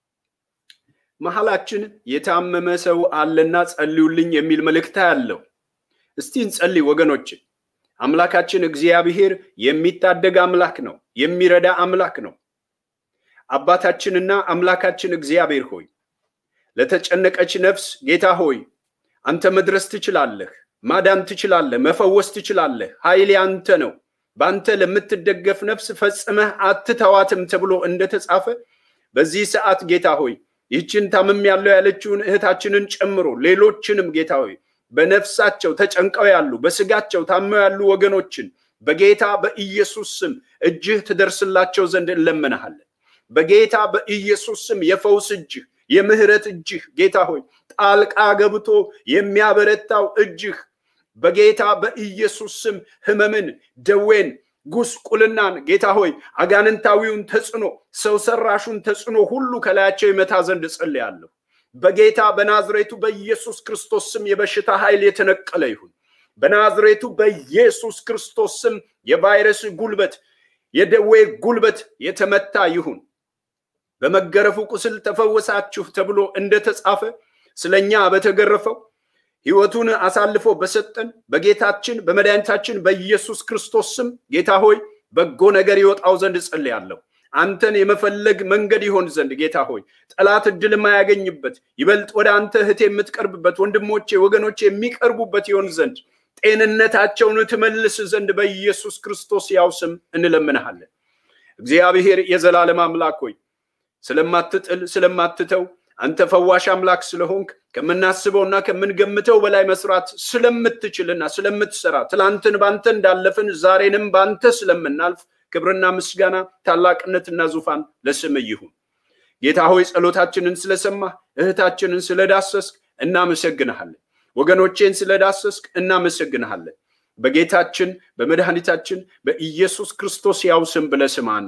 መሀላችን የታመመ ሰው አለና ጸልዩልኝ የሚል መልእክት ያለው። እስቲ እንጸልይ ወገኖች። አምላካችን እግዚአብሔር የሚታደግ አምላክ ነው፣ የሚረዳ አምላክ ነው። አባታችንና አምላካችን እግዚአብሔር ሆይ ለተጨነቀች ነፍስ ጌታ ሆይ አንተ መድረስ ትችላለህ፣ ማዳን ትችላለህ፣ መፈወስ ትችላለህ። ኃይሌ አንተ ነው። በአንተ ለምትደገፍ ነፍስ ፈጽመህ አትተዋትም ተብሎ እንደተጻፈ በዚህ ሰዓት ጌታ ሆይ ይህችን ታምም ያለው ያለችውን እህታችንን ጨምሮ ሌሎችንም ጌታ ሆይ በነፍሳቸው ተጨንቀው ያሉ በስጋቸው ታመው ያሉ ወገኖችን በጌታ በኢየሱስ ስም እጅህ ትደርስላቸው ዘንድ እንለምንሃለን። በጌታ በኢየሱስ ስም የፈውስ እጅህ የምህረት እጅህ ጌታ ሆይ ጣልቃ ገብቶ የሚያበረታው እጅህ በጌታ በኢየሱስ ስም ህመምን፣ ደዌን ጉስቁልናን ጌታ ሆይ አጋንንታዊውን ተጽዕኖ ሰው ሰራሹን ተጽዕኖ ሁሉ ከላያቸው ይመታ ዘንድ እጸልያለሁ። በጌታ በናዝሬቱ በኢየሱስ ክርስቶስ ስም የበሽታ ኃይል የተነቀለ ይሁን። በናዝሬቱ በኢየሱስ ክርስቶስ ስም የቫይረስ ጉልበት፣ የደዌ ጉልበት የተመታ ይሁን። በመገረፉ ቁስል ተፈወሳችሁ ተብሎ እንደተጻፈ ስለኛ በተገረፈው ሕይወቱን አሳልፎ በሰጠን በጌታችን በመድኃኒታችን በኢየሱስ ክርስቶስ ስም ጌታ ሆይ በጎ ነገር ይወጣው ዘንድ እጸልያለሁ። አንተን የመፈለግ መንገድ ይሆን ዘንድ ጌታ ሆይ ጠላት እድል የማያገኝበት ይበልጥ ወደ አንተ እህት የምትቀርብበት ወንድሞቼ ወገኖቼ የሚቀርቡበት ይሆን ዘንድ ጤንነታቸውን ትመልስ ዘንድ በኢየሱስ ክርስቶስ ያው ስም እንለምንሃለን። እግዚአብሔር የዘላለም አምላክ ሆይ ስለማትጥል ስለማትተው አንተ ፈዋሽ አምላክ ስለሆንክ ከምናስበውና ከምንገምተው በላይ መስራት ስለምትችልና ስለምትሰራ ትላንትን ባንተ እንዳለፍን ዛሬንም ባንተ ስለምናልፍ ክብርና ምስጋና ታላቅነትና ዙፋን ለስም ይሁን። ጌታ ሆይ ጸሎታችንን ስለሰማህ እህታችንን ስለዳሰስክ እናመሰግንሃለን። ወገኖቼን ስለዳሰስክ እናመሰግንሃለን። በጌታችን በመድኃኒታችን በኢየሱስ ክርስቶስ ያው ስም ብለህ ስማን።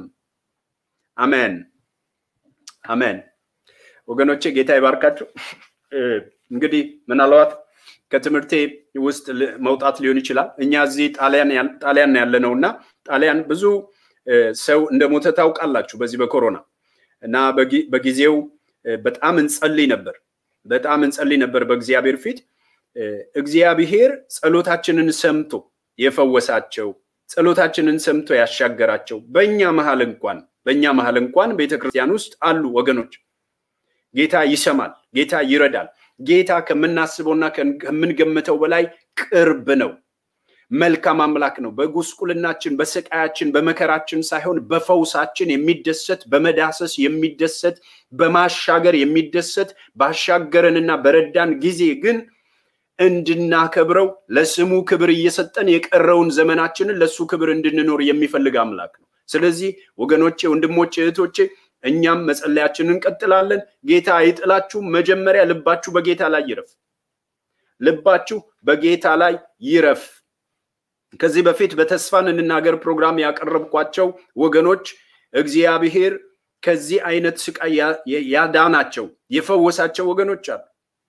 አሜን አሜን። ወገኖቼ ጌታ ይባርካቸው። እንግዲህ ምናልባት ከትምህርቴ ውስጥ መውጣት ሊሆን ይችላል። እኛ እዚህ ጣሊያን ያለ ነው እና ጣሊያን ብዙ ሰው እንደሞተ ታውቃላችሁ በዚህ በኮሮና እና በጊዜው በጣም እንጸልይ ነበር፣ በጣም እንጸልይ ነበር በእግዚአብሔር ፊት እግዚአብሔር ጸሎታችንን ሰምቶ የፈወሳቸው ጸሎታችንን ሰምቶ ያሻገራቸው በእኛ መሀል እንኳን በእኛ መሀል እንኳን ቤተክርስቲያን ውስጥ አሉ ወገኖች። ጌታ ይሰማል፣ ጌታ ይረዳል። ጌታ ከምናስበውና ከምንገምተው በላይ ቅርብ ነው። መልካም አምላክ ነው። በጉስቁልናችን፣ በስቃያችን፣ በመከራችን ሳይሆን በፈውሳችን የሚደሰት በመዳሰስ የሚደሰት በማሻገር የሚደሰት ባሻገረንና በረዳን ጊዜ ግን እንድናከብረው ለስሙ ክብር እየሰጠን የቀረውን ዘመናችንን ለሱ ክብር እንድንኖር የሚፈልግ አምላክ ነው። ስለዚህ ወገኖቼ፣ ወንድሞቼ፣ እህቶቼ እኛም መጸለያችንን እንቀጥላለን። ጌታ አይጥላችሁም። መጀመሪያ ልባችሁ በጌታ ላይ ይረፍ። ልባችሁ በጌታ ላይ ይረፍ። ከዚህ በፊት በተስፋን እንናገር ፕሮግራም ያቀረብኳቸው ወገኖች እግዚአብሔር ከዚህ አይነት ስቃይ ያዳናቸው የፈወሳቸው ወገኖች አሉ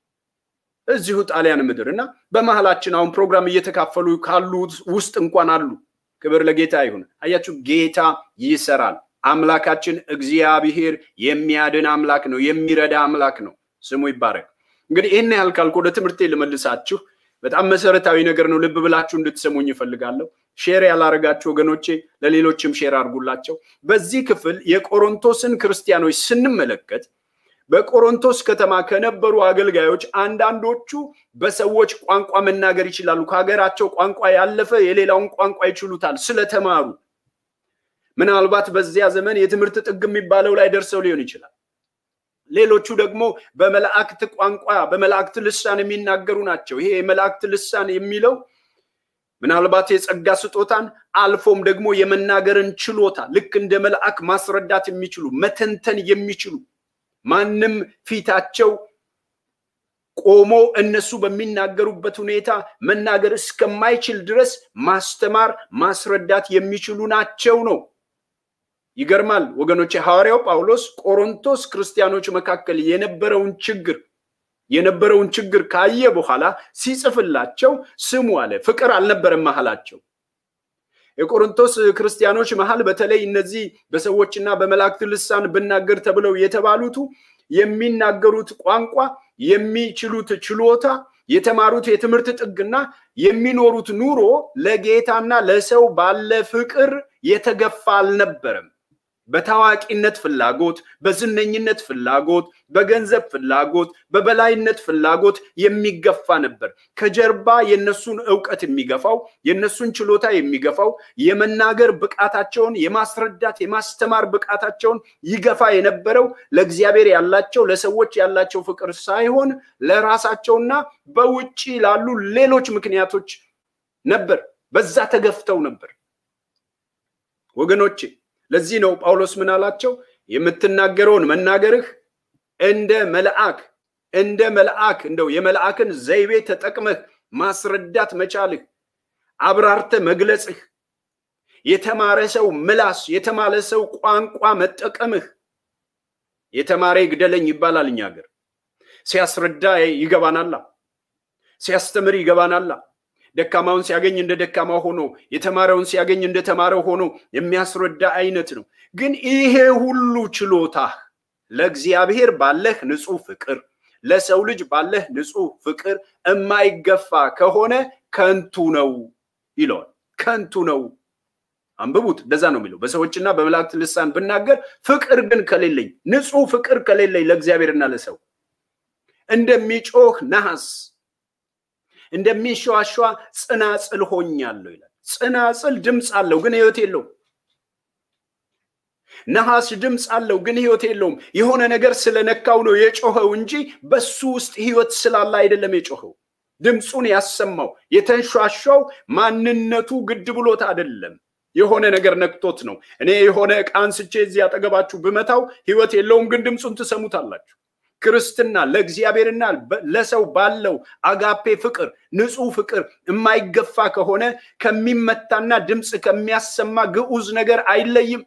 እዚሁ ጣሊያን ምድር እና በመሀላችን አሁን ፕሮግራም እየተካፈሉ ካሉ ውስጥ እንኳን አሉ። ክብር ለጌታ ይሁን። አያችሁ፣ ጌታ ይሰራል። አምላካችን እግዚአብሔር የሚያድን አምላክ ነው፣ የሚረዳ አምላክ ነው። ስሙ ይባረክ። እንግዲህ ይህን ያህል ካልኩ ወደ ትምህርቴ ልመልሳችሁ። በጣም መሰረታዊ ነገር ነው። ልብ ብላችሁ እንድትሰሙኝ ይፈልጋለሁ። ሼር ያላረጋችሁ ወገኖቼ ለሌሎችም ሼር አድርጉላቸው። በዚህ ክፍል የቆሮንቶስን ክርስቲያኖች ስንመለከት በቆሮንቶስ ከተማ ከነበሩ አገልጋዮች አንዳንዶቹ በሰዎች ቋንቋ መናገር ይችላሉ። ከሀገራቸው ቋንቋ ያለፈ የሌላውን ቋንቋ ይችሉታል ስለተማሩ። ምናልባት በዚያ ዘመን የትምህርት ጥግ የሚባለው ላይ ደርሰው ሊሆን ይችላል። ሌሎቹ ደግሞ በመላእክት ቋንቋ በመላእክት ልሳን የሚናገሩ ናቸው። ይሄ የመላእክት ልሳን የሚለው ምናልባት የጸጋ ስጦታን አልፎም ደግሞ የመናገርን ችሎታ ልክ እንደ መልአክ ማስረዳት የሚችሉ መተንተን የሚችሉ ማንም ፊታቸው ቆሞ እነሱ በሚናገሩበት ሁኔታ መናገር እስከማይችል ድረስ ማስተማር ማስረዳት የሚችሉ ናቸው ነው። ይገርማል ወገኖች። ሐዋርያው ጳውሎስ ቆሮንቶስ ክርስቲያኖች መካከል የነበረውን ችግር የነበረውን ችግር ካየ በኋላ ሲጽፍላቸው ስሙ አለ። ፍቅር አልነበረም መሀላቸው። የቆሮንቶስ ክርስቲያኖች መሀል በተለይ እነዚህ በሰዎችና በመላእክት ልሳን ብናገር ተብለው የተባሉቱ የሚናገሩት ቋንቋ፣ የሚችሉት ችሎታ፣ የተማሩት የትምህርት ጥግና የሚኖሩት ኑሮ ለጌታና ለሰው ባለ ፍቅር የተገፋ አልነበረም። በታዋቂነት ፍላጎት፣ በዝነኝነት ፍላጎት፣ በገንዘብ ፍላጎት፣ በበላይነት ፍላጎት የሚገፋ ነበር። ከጀርባ የነሱን እውቀት የሚገፋው የነሱን ችሎታ የሚገፋው የመናገር ብቃታቸውን የማስረዳት የማስተማር ብቃታቸውን ይገፋ የነበረው ለእግዚአብሔር ያላቸው ለሰዎች ያላቸው ፍቅር ሳይሆን ለራሳቸውና በውጭ ላሉ ሌሎች ምክንያቶች ነበር። በዛ ተገፍተው ነበር ወገኖቼ። ለዚህ ነው ጳውሎስ ምን አላቸው? የምትናገረውን መናገርህ እንደ መልአክ እንደ መልአክ እንደው የመልአክን ዘይቤ ተጠቅመህ ማስረዳት መቻልህ፣ አብራርተ መግለጽህ፣ የተማረ ሰው ምላስ፣ የተማረ ሰው ቋንቋ መጠቀምህ። የተማረ ይግደለኝ ይባላል እኛ ሀገር። ሲያስረዳ ይገባናላ፣ ሲያስተምር ይገባናላ። ደካማውን ሲያገኝ እንደ ደካማ ሆኖ የተማረውን ሲያገኝ እንደ ተማረው ሆኖ የሚያስረዳ አይነት ነው። ግን ይሄ ሁሉ ችሎታህ ለእግዚአብሔር ባለህ ንጹሕ ፍቅር፣ ለሰው ልጅ ባለህ ንጹሕ ፍቅር የማይገፋ ከሆነ ከንቱ ነው ይለዋል። ከንቱ ነው። አንብቡት። እንደዛ ነው የሚለው። በሰዎችና በመላእክት ልሳን ብናገር ፍቅር ግን ከሌለኝ፣ ንጹሕ ፍቅር ከሌለኝ ለእግዚአብሔርና ለሰው እንደሚጮህ ነሐስ እንደሚሸዋሸዋ ጽናጽል ሆኛለሁ ይላል። ጽናጽል ድምፅ አለው ግን ህይወት የለውም። ነሐስ ድምፅ አለው ግን ህይወት የለውም። የሆነ ነገር ስለነካው ነው የጮኸው እንጂ በሱ ውስጥ ህይወት ስላለ አይደለም የጮኸው። ድምፁን ያሰማው የተንሿሿው ማንነቱ ግድ ብሎት አይደለም። የሆነ ነገር ነክቶት ነው። እኔ የሆነ ዕቃ አንስቼ እዚህ አጠገባችሁ ብመታው ህይወት የለውም፣ ግን ድምፁን ትሰሙታላችሁ። ክርስትና ለእግዚአብሔርና ለሰው ባለው አጋፔ ፍቅር ንጹሕ ፍቅር የማይገፋ ከሆነ ከሚመታና ድምፅ ከሚያሰማ ግዑዝ ነገር አይለይም።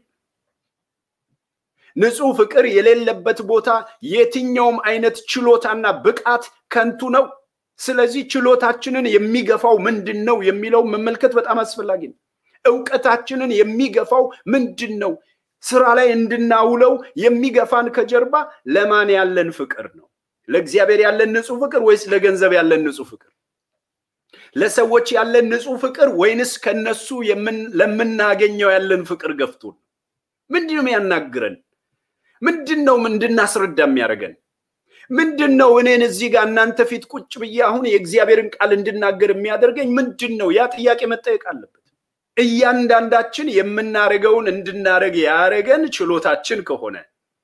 ንጹሕ ፍቅር የሌለበት ቦታ የትኛውም አይነት ችሎታና ብቃት ከንቱ ነው። ስለዚህ ችሎታችንን የሚገፋው ምንድን ነው የሚለው መመልከት በጣም አስፈላጊ ነው። እውቀታችንን የሚገፋው ምንድን ነው? ስራ ላይ እንድናውለው የሚገፋን ከጀርባ ለማን ያለን ፍቅር ነው? ለእግዚአብሔር ያለን ንጹሕ ፍቅር ወይስ ለገንዘብ ያለን ንጹሕ ፍቅር? ለሰዎች ያለን ንጹሕ ፍቅር ወይንስ ከነሱ ለምናገኘው ያለን ፍቅር ገፍቶን? ምንድን ነው ያናግረን? ምንድን ነው እንድናስረዳ የሚያደርገን? ምንድን ነው እኔን እዚህ ጋር እናንተ ፊት ቁጭ ብዬ አሁን የእግዚአብሔርን ቃል እንድናገር የሚያደርገኝ ምንድን ነው? ያ ጥያቄ መጠየቅ አለበት። እያንዳንዳችን የምናደርገውን እንድናደርግ ያደረገን ችሎታችን ከሆነ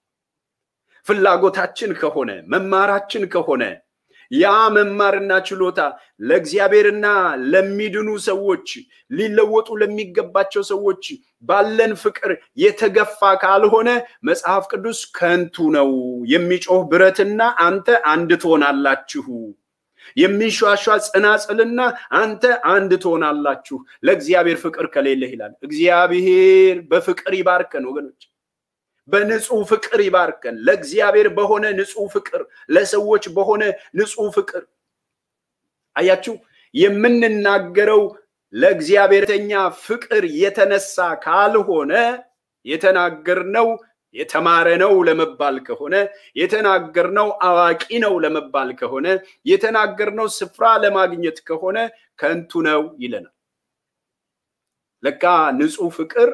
ፍላጎታችን ከሆነ መማራችን ከሆነ ያ መማርና ችሎታ ለእግዚአብሔርና ለሚድኑ ሰዎች ሊለወጡ ለሚገባቸው ሰዎች ባለን ፍቅር የተገፋ ካልሆነ መጽሐፍ ቅዱስ ከንቱ ነው፣ የሚጮህ ብረትና አንተ አንድ ትሆናላችሁ የሚሿሿ ጽናጽልና አንተ አንድ ትሆናላችሁ ለእግዚአብሔር ፍቅር ከሌለህ ይላል። እግዚአብሔር በፍቅር ይባርከን ወገኖች፣ በንጹህ ፍቅር ይባርከን። ለእግዚአብሔር በሆነ ንጹህ ፍቅር፣ ለሰዎች በሆነ ንጹህ ፍቅር። አያችሁ፣ የምንናገረው ለእግዚአብሔርተኛ ፍቅር የተነሳ ካልሆነ የተናገርነው የተማረ ነው ለመባል ከሆነ የተናገርነው አዋቂ ነው ለመባል ከሆነ የተናገርነው ስፍራ ለማግኘት ከሆነ ከንቱ ነው ይለናል። ለካ ንጹህ ፍቅር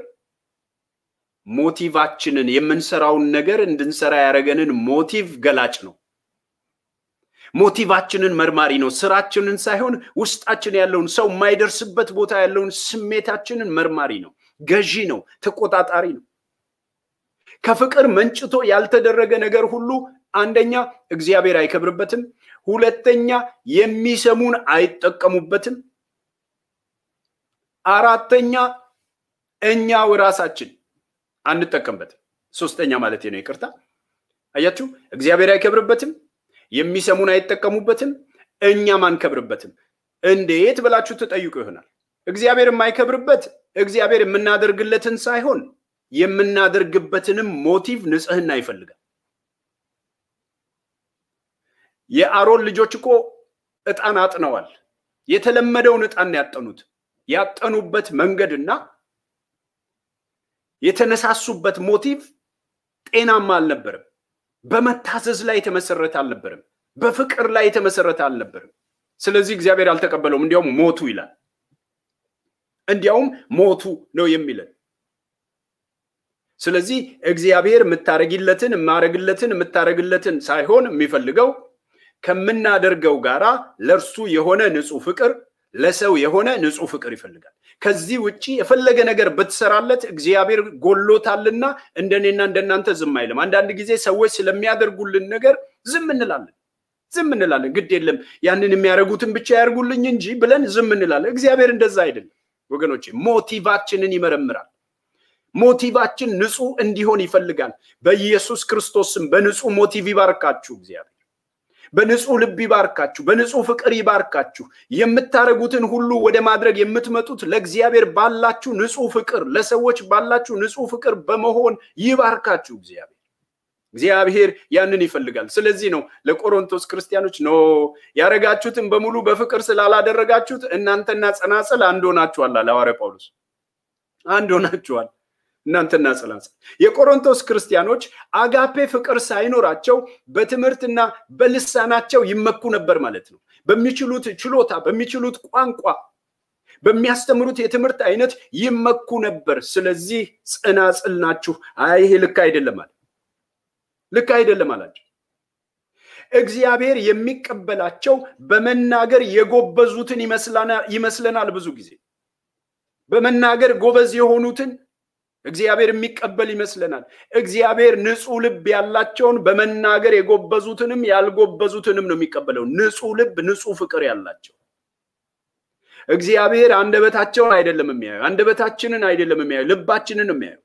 ሞቲቫችንን የምንሰራውን ነገር እንድንሰራ ያደረገንን ሞቲቭ ገላጭ ነው። ሞቲቫችንን መርማሪ ነው። ስራችንን ሳይሆን ውስጣችን ያለውን ሰው የማይደርስበት ቦታ ያለውን ስሜታችንን መርማሪ ነው። ገዢ ነው። ተቆጣጣሪ ነው። ከፍቅር መንጭቶ ያልተደረገ ነገር ሁሉ አንደኛ እግዚአብሔር አይከብርበትም፣ ሁለተኛ የሚሰሙን አይጠቀሙበትም፣ አራተኛ እኛው ራሳችን አንጠቀምበትም። ሶስተኛ ማለት ነው። ይቅርታ አያችሁ፣ እግዚአብሔር አይከብርበትም፣ የሚሰሙን አይጠቀሙበትም፣ እኛም አንከብርበትም። እንዴት ብላችሁ ትጠይቁ ይሆናል። እግዚአብሔር የማይከብርበት እግዚአብሔር የምናደርግለትን ሳይሆን የምናደርግበትንም ሞቲቭ ንጽህና ይፈልጋል። የአሮን ልጆች እኮ ዕጣን አጥነዋል። የተለመደውን ዕጣን ያጠኑት ያጠኑበት መንገድና የተነሳሱበት ሞቲቭ ጤናማ አልነበረም። በመታዘዝ ላይ የተመሰረተ አልነበረም። በፍቅር ላይ የተመሰረተ አልነበረም። ስለዚህ እግዚአብሔር አልተቀበለውም። እንዲያውም ሞቱ ይላል። እንዲያውም ሞቱ ነው የሚለን። ስለዚህ እግዚአብሔር የምታረጊለትን የማረግለትን የምታረግለትን ሳይሆን የሚፈልገው ከምናደርገው ጋራ ለእርሱ የሆነ ንጹህ ፍቅር ለሰው የሆነ ንጹህ ፍቅር ይፈልጋል። ከዚህ ውጭ የፈለገ ነገር ብትሰራለት እግዚአብሔር ጎሎታልና እንደኔና እንደናንተ ዝም አይልም። አንዳንድ ጊዜ ሰዎች ስለሚያደርጉልን ነገር ዝም እንላለን ዝም እንላለን። ግድ የለም ያንን የሚያደርጉትን ብቻ ያደርጉልኝ እንጂ ብለን ዝም እንላለን። እግዚአብሔር እንደዛ አይደለም ወገኖቼ። ሞቲቫችንን ይመረምራል። ሞቲቫችን ንጹህ እንዲሆን ይፈልጋል። በኢየሱስ ክርስቶስም በንጹህ ሞቲቭ ይባርካችሁ እግዚአብሔር። በንጹህ ልብ ይባርካችሁ፣ በንጹህ ፍቅር ይባርካችሁ። የምታደርጉትን ሁሉ ወደ ማድረግ የምትመጡት ለእግዚአብሔር ባላችሁ ንጹህ ፍቅር፣ ለሰዎች ባላችሁ ንጹህ ፍቅር በመሆን ይባርካችሁ እግዚአብሔር። እግዚአብሔር ያንን ይፈልጋል። ስለዚህ ነው ለቆሮንቶስ ክርስቲያኖች ኖ ያደረጋችሁትን በሙሉ በፍቅር ስላላደረጋችሁት እናንተና ጸናጽል አንድ ሆናችኋል አለ ሐዋርያ ጳውሎስ። አንድ ሆናችኋል እናንተና ጸናጽል። የቆሮንቶስ ክርስቲያኖች አጋፔ ፍቅር ሳይኖራቸው በትምህርትና በልሳናቸው ይመኩ ነበር ማለት ነው። በሚችሉት ችሎታ፣ በሚችሉት ቋንቋ፣ በሚያስተምሩት የትምህርት አይነት ይመኩ ነበር። ስለዚህ ጸናጽል ናችሁ። አይ ይሄ ልክ አይደለም አለ ልክ አይደለም አላቸው። እግዚአብሔር የሚቀበላቸው በመናገር የጎበዙትን ይመስለናል። ብዙ ጊዜ በመናገር ጎበዝ የሆኑትን እግዚአብሔር የሚቀበል ይመስለናል። እግዚአብሔር ንጹህ ልብ ያላቸውን በመናገር የጎበዙትንም ያልጎበዙትንም ነው የሚቀበለው። ንጹህ ልብ፣ ንጹህ ፍቅር ያላቸው እግዚአብሔር አንደበታቸውን አይደለም የሚያዩ፣ አንደበታችንን አይደለም የሚያዩ፣ ልባችንን የሚያዩ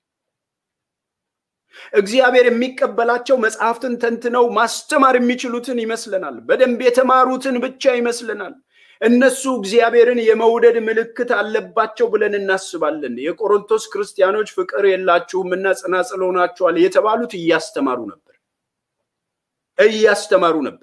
እግዚአብሔር የሚቀበላቸው መጽሐፍትን ተንትነው ማስተማር የሚችሉትን ይመስለናል። በደንብ የተማሩትን ብቻ ይመስለናል። እነሱ እግዚአብሔርን የመውደድ ምልክት አለባቸው ብለን እናስባለን። የቆሮንቶስ ክርስቲያኖች ፍቅር የላችሁም እና ጸናጽል ሆናችኋል የተባሉት እያስተማሩ ነበር እያስተማሩ ነበር።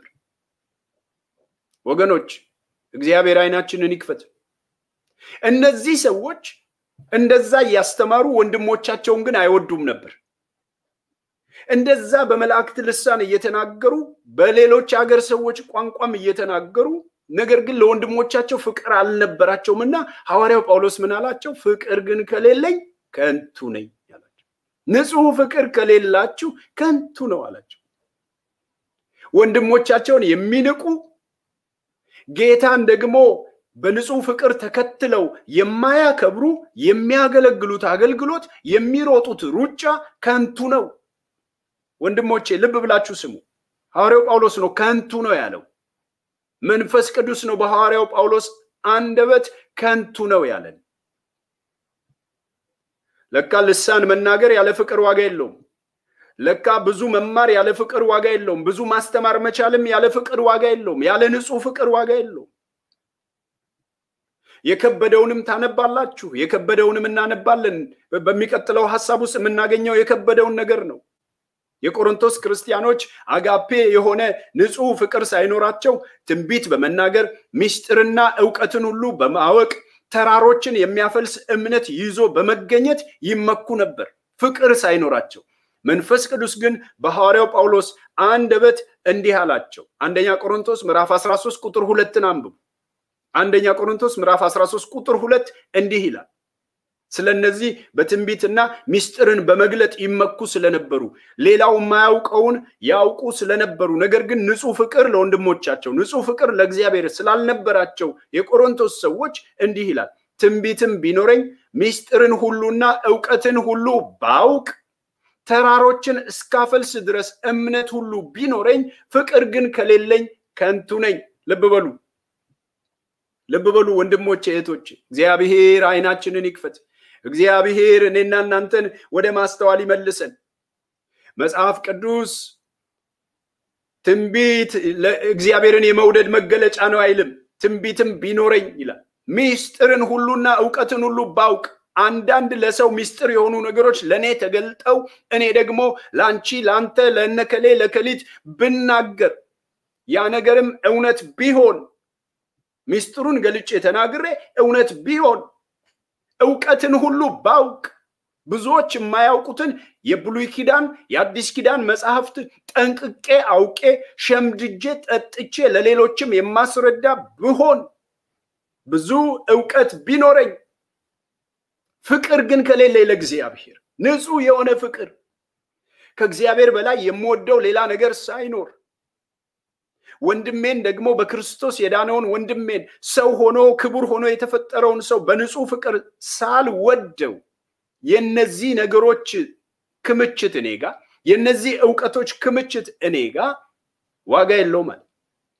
ወገኖች እግዚአብሔር ዓይናችንን ይክፈት። እነዚህ ሰዎች እንደዛ እያስተማሩ ወንድሞቻቸውን ግን አይወዱም ነበር። እንደዛ በመላእክት ልሳን እየተናገሩ በሌሎች ሀገር ሰዎች ቋንቋም እየተናገሩ ነገር ግን ለወንድሞቻቸው ፍቅር አልነበራቸውም እና ሐዋርያው ጳውሎስ ምን አላቸው? ፍቅር ግን ከሌለኝ ከንቱ ነኝ አላቸው። ንጹሕ ፍቅር ከሌላችሁ ከንቱ ነው አላቸው። ወንድሞቻቸውን የሚንቁ ጌታን ደግሞ በንጹሕ ፍቅር ተከትለው የማያከብሩ የሚያገለግሉት አገልግሎት የሚሮጡት ሩጫ ከንቱ ነው። ወንድሞቼ ልብ ብላችሁ ስሙ። ሐዋርያው ጳውሎስ ነው ከንቱ ነው ያለው። መንፈስ ቅዱስ ነው በሐዋርያው ጳውሎስ አንደበት ከንቱ ነው ያለን። ለካ ልሳን መናገር ያለ ፍቅር ዋጋ የለውም። ለካ ብዙ መማር ያለ ፍቅር ዋጋ የለውም። ብዙ ማስተማር መቻልም ያለ ፍቅር ዋጋ የለውም። ያለ ንጹሕ ፍቅር ዋጋ የለውም። የከበደውንም ታነባላችሁ፣ የከበደውንም እናነባለን። በሚቀጥለው ሀሳብ ውስጥ የምናገኘው የከበደውን ነገር ነው። የቆሮንቶስ ክርስቲያኖች አጋፔ የሆነ ንጹሕ ፍቅር ሳይኖራቸው ትንቢት በመናገር ምስጢርና እውቀትን ሁሉ በማወቅ ተራሮችን የሚያፈልስ እምነት ይዞ በመገኘት ይመኩ ነበር፣ ፍቅር ሳይኖራቸው። መንፈስ ቅዱስ ግን በሐዋርያው ጳውሎስ አንደበት እንዲህ አላቸው። አንደኛ ቆሮንቶስ ምዕራፍ 13 ቁጥር ሁለትን አንብቡ። አንደኛ ቆሮንቶስ ምዕራፍ 13 ቁጥር ሁለት እንዲህ ይላል ስለ እነዚህ በትንቢትና ምስጢርን በመግለጥ ይመኩ ስለነበሩ ሌላው የማያውቀውን ያውቁ ስለነበሩ ነገር ግን ንጹሕ ፍቅር ለወንድሞቻቸው ንጹሕ ፍቅር ለእግዚአብሔር ስላልነበራቸው የቆሮንቶስ ሰዎች እንዲህ ይላል፣ ትንቢትም ቢኖረኝ ምስጢርን ሁሉና እውቀትን ሁሉ ባውቅ ተራሮችን እስካፈልስ ድረስ እምነት ሁሉ ቢኖረኝ ፍቅር ግን ከሌለኝ ከንቱ ነኝ። ልብ በሉ ልብ በሉ ወንድሞቼ እህቶቼ፣ እግዚአብሔር ዓይናችንን ይክፈት። እግዚአብሔር እኔና እናንተን ወደ ማስተዋል ይመልሰን። መጽሐፍ ቅዱስ ትንቢት እግዚአብሔርን የመውደድ መገለጫ ነው አይልም። ትንቢትም ቢኖረኝ ይላል። ሚስጥርን ሁሉና እውቀትን ሁሉ ባውቅ አንዳንድ ለሰው ሚስጥር የሆኑ ነገሮች ለእኔ ተገልጠው እኔ ደግሞ ለአንቺ፣ ለአንተ፣ ለእነከሌ፣ ለከሊት ብናገር ያ ነገርም እውነት ቢሆን ሚስጥሩን ገልጬ ተናግሬ እውነት ቢሆን እውቀትን ሁሉ ባውቅ ብዙዎች የማያውቁትን የብሉይ ኪዳን የአዲስ ኪዳን መጽሐፍት ጠንቅቄ አውቄ ሸምድጄ ጠጥቼ ለሌሎችም የማስረዳ ብሆን ብዙ እውቀት ቢኖረኝ ፍቅር ግን ከሌለ ለእግዚአብሔር ንጹሕ የሆነ ፍቅር ከእግዚአብሔር በላይ የምወደው ሌላ ነገር ሳይኖር ወንድሜን ደግሞ በክርስቶስ የዳነውን ወንድሜን ሰው ሆኖ ክቡር ሆኖ የተፈጠረውን ሰው በንጹሕ ፍቅር ሳልወደው የነዚህ ነገሮች ክምችት እኔ ጋ የነዚህ እውቀቶች ክምችት እኔ ጋ ዋጋ የለውም ማለት።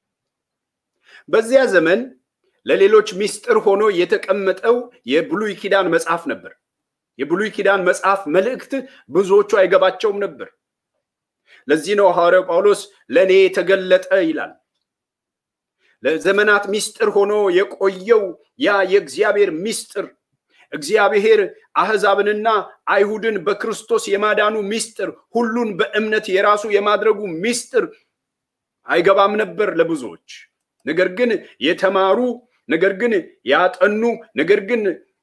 በዚያ ዘመን ለሌሎች ምስጢር ሆኖ የተቀመጠው የብሉይ ኪዳን መጽሐፍ ነበር። የብሉይ ኪዳን መጽሐፍ መልእክት ብዙዎቹ አይገባቸውም ነበር። ለዚህ ነው ሐዋርያው ጳውሎስ ለእኔ የተገለጠ ይላል። ለዘመናት ምስጢር ሆኖ የቆየው ያ የእግዚአብሔር ምስጢር እግዚአብሔር አህዛብንና አይሁድን በክርስቶስ የማዳኑ ምስጢር ሁሉን በእምነት የራሱ የማድረጉ ምስጢር አይገባም ነበር ለብዙዎች። ነገር ግን የተማሩ ነገር ግን ያጠኑ ነገር ግን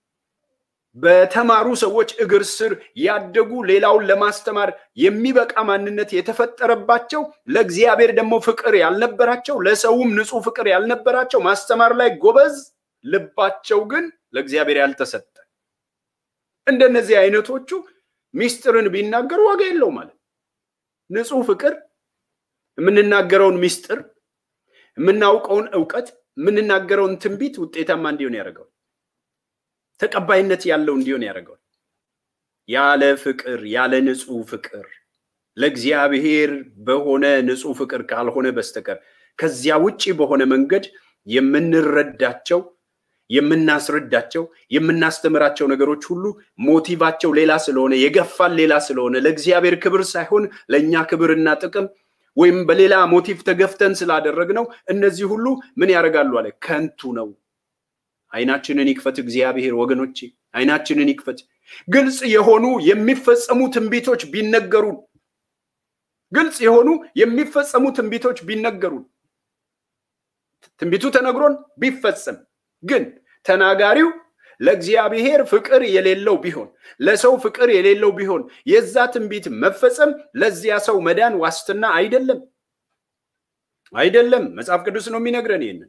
በተማሩ ሰዎች እግር ስር ያደጉ ሌላውን ለማስተማር የሚበቃ ማንነት የተፈጠረባቸው ለእግዚአብሔር ደግሞ ፍቅር ያልነበራቸው ለሰውም ንጹሕ ፍቅር ያልነበራቸው ማስተማር ላይ ጎበዝ፣ ልባቸው ግን ለእግዚአብሔር ያልተሰጠ እንደነዚህ አይነቶቹ ሚስጥርን ቢናገሩ ዋጋ የለው ማለት ንጹሕ ፍቅር የምንናገረውን ሚስጥር የምናውቀውን እውቀት የምንናገረውን ትንቢት ውጤታማ እንዲሆን ያደርገዋል። ተቀባይነት ያለው እንዲሆን ያደርገዋል። ያለ ፍቅር ያለ ንጹሕ ፍቅር ለእግዚአብሔር በሆነ ንጹሕ ፍቅር ካልሆነ በስተቀር ከዚያ ውጪ በሆነ መንገድ የምንረዳቸው የምናስረዳቸው የምናስተምራቸው ነገሮች ሁሉ ሞቲቫቸው ሌላ ስለሆነ የገፋን ሌላ ስለሆነ ለእግዚአብሔር ክብር ሳይሆን ለእኛ ክብርና ጥቅም ወይም በሌላ ሞቲቭ ተገፍተን ስላደረግነው እነዚህ ሁሉ ምን ያደርጋሉ አለ ከንቱ ነው። አይናችንን ይክፈት እግዚአብሔር ወገኖቼ፣ አይናችንን ይክፈት። ግልጽ የሆኑ የሚፈጸሙ ትንቢቶች ቢነገሩን፣ ግልጽ የሆኑ የሚፈጸሙ ትንቢቶች ቢነገሩን፣ ትንቢቱ ተነግሮን ቢፈጸም ግን ተናጋሪው ለእግዚአብሔር ፍቅር የሌለው ቢሆን ለሰው ፍቅር የሌለው ቢሆን የዛ ትንቢት መፈጸም ለዚያ ሰው መዳን ዋስትና አይደለም፣ አይደለም። መጽሐፍ ቅዱስ ነው የሚነግረን ይህንን።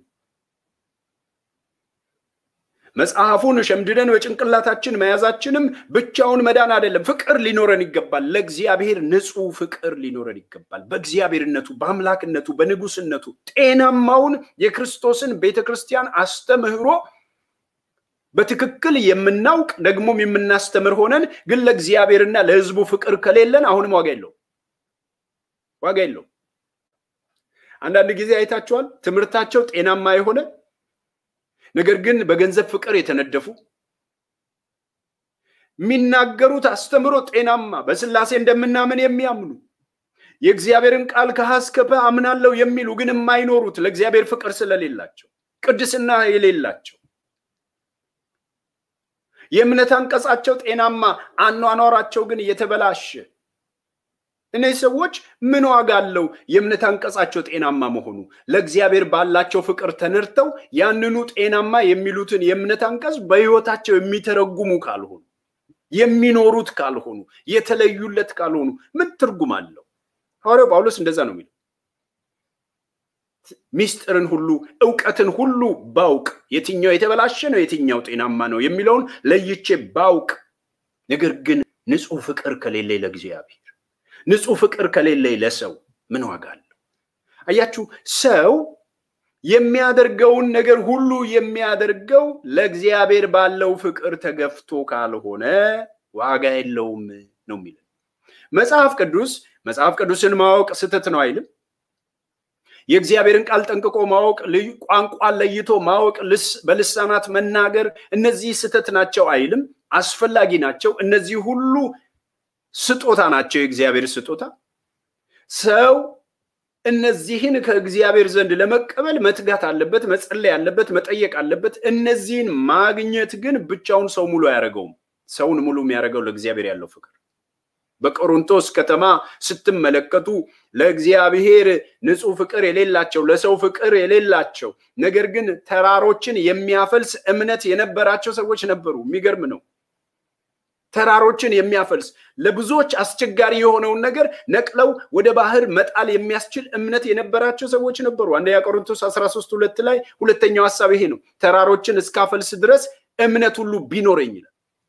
መጽሐፉን ሸምድደን በጭንቅላታችን መያዛችንም ብቻውን መዳን አይደለም። ፍቅር ሊኖረን ይገባል። ለእግዚአብሔር ንጹሕ ፍቅር ሊኖረን ይገባል። በእግዚአብሔርነቱ፣ በአምላክነቱ፣ በንጉስነቱ ጤናማውን የክርስቶስን ቤተ ክርስቲያን አስተምህሮ በትክክል የምናውቅ ደግሞም የምናስተምር ሆነን ግን ለእግዚአብሔርና ለሕዝቡ ፍቅር ከሌለን አሁንም ዋጋ የለው ዋጋ የለው። አንዳንድ ጊዜ አይታችኋል። ትምህርታቸው ጤናማ የሆነ ነገር ግን በገንዘብ ፍቅር የተነደፉ የሚናገሩት አስተምሮ ጤናማ በስላሴ እንደምናምን የሚያምኑ የእግዚአብሔርን ቃል ከሀ እስከ ፐ አምናለሁ የሚሉ ግን የማይኖሩት ለእግዚአብሔር ፍቅር ስለሌላቸው ቅድስና የሌላቸው የእምነት አንቀጻቸው ጤናማ አኗኗራቸው ግን የተበላሸ እነዚህ ሰዎች ምን ዋጋ አለው? የእምነት አንቀጻቸው ጤናማ መሆኑ ለእግዚአብሔር ባላቸው ፍቅር ተነድተው ያንኑ ጤናማ የሚሉትን የእምነት አንቀጽ በሕይወታቸው የሚተረጉሙ ካልሆኑ የሚኖሩት ካልሆኑ የተለዩለት ካልሆኑ ምን ትርጉም አለው? ሐዋርያው ጳውሎስ እንደዛ ነው የሚለው። ሚስጥርን ሁሉ እውቀትን ሁሉ ባውቅ የትኛው የተበላሸ ነው፣ የትኛው ጤናማ ነው የሚለውን ለይቼ ባውቅ፣ ነገር ግን ንጹሕ ፍቅር ከሌለኝ ለእግዚአብሔር ንጹሕ ፍቅር ከሌለኝ ለሰው ምን ዋጋ አለው? አያችሁ፣ ሰው የሚያደርገውን ነገር ሁሉ የሚያደርገው ለእግዚአብሔር ባለው ፍቅር ተገፍቶ ካልሆነ ዋጋ የለውም ነው የሚለው መጽሐፍ ቅዱስ። መጽሐፍ ቅዱስን ማወቅ ስህተት ነው አይልም። የእግዚአብሔርን ቃል ጠንቅቆ ማወቅ፣ ቋንቋን ለይቶ ማወቅ፣ በልሳናት መናገር፣ እነዚህ ስህተት ናቸው አይልም። አስፈላጊ ናቸው። እነዚህ ሁሉ ስጦታ ናቸው፣ የእግዚአብሔር ስጦታ። ሰው እነዚህን ከእግዚአብሔር ዘንድ ለመቀበል መትጋት አለበት፣ መጸለይ አለበት፣ መጠየቅ አለበት። እነዚህን ማግኘት ግን ብቻውን ሰው ሙሉ አያደርገውም። ሰውን ሙሉ የሚያደርገው ለእግዚአብሔር ያለው ፍቅር። በቆሮንቶስ ከተማ ስትመለከቱ ለእግዚአብሔር ንጹሕ ፍቅር የሌላቸው ለሰው ፍቅር የሌላቸው ነገር ግን ተራሮችን የሚያፈልስ እምነት የነበራቸው ሰዎች ነበሩ። የሚገርም ነው። ተራሮችን የሚያፈልስ ለብዙዎች አስቸጋሪ የሆነውን ነገር ነቅለው ወደ ባህር መጣል የሚያስችል እምነት የነበራቸው ሰዎች ነበሩ። አንደኛ ቆሮንቶስ 13 ሁለት ላይ ሁለተኛው ሀሳብ ይሄ ነው። ተራሮችን እስካፈልስ ድረስ እምነት ሁሉ ቢኖረኝ ይላል።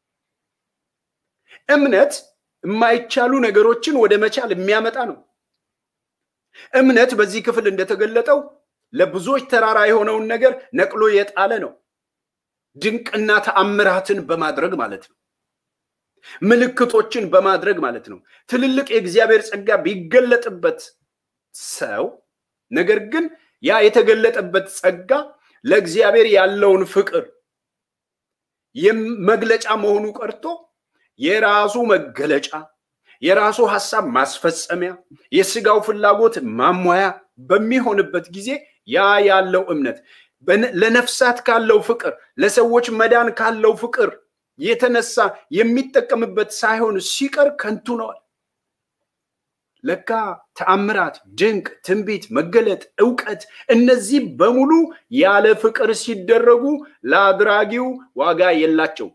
እምነት የማይቻሉ ነገሮችን ወደ መቻል የሚያመጣ ነው። እምነት በዚህ ክፍል እንደተገለጠው ለብዙዎች ተራራ የሆነውን ነገር ነቅሎ የጣለ ነው። ድንቅና ተአምራትን በማድረግ ማለት ነው። ምልክቶችን በማድረግ ማለት ነው። ትልልቅ የእግዚአብሔር ጸጋ ቢገለጥበት ሰው ነገር ግን ያ የተገለጠበት ጸጋ ለእግዚአብሔር ያለውን ፍቅር መግለጫ መሆኑ ቀርቶ የራሱ መገለጫ የራሱ ሀሳብ ማስፈጸሚያ፣ የስጋው ፍላጎት ማሟያ በሚሆንበት ጊዜ ያ ያለው እምነት ለነፍሳት ካለው ፍቅር፣ ለሰዎች መዳን ካለው ፍቅር የተነሳ የሚጠቀምበት ሳይሆን ሲቀር ከንቱ ነዋል። ለካ ተአምራት፣ ድንቅ፣ ትንቢት፣ መገለጥ፣ እውቀት እነዚህ በሙሉ ያለ ፍቅር ሲደረጉ ለአድራጊው ዋጋ የላቸው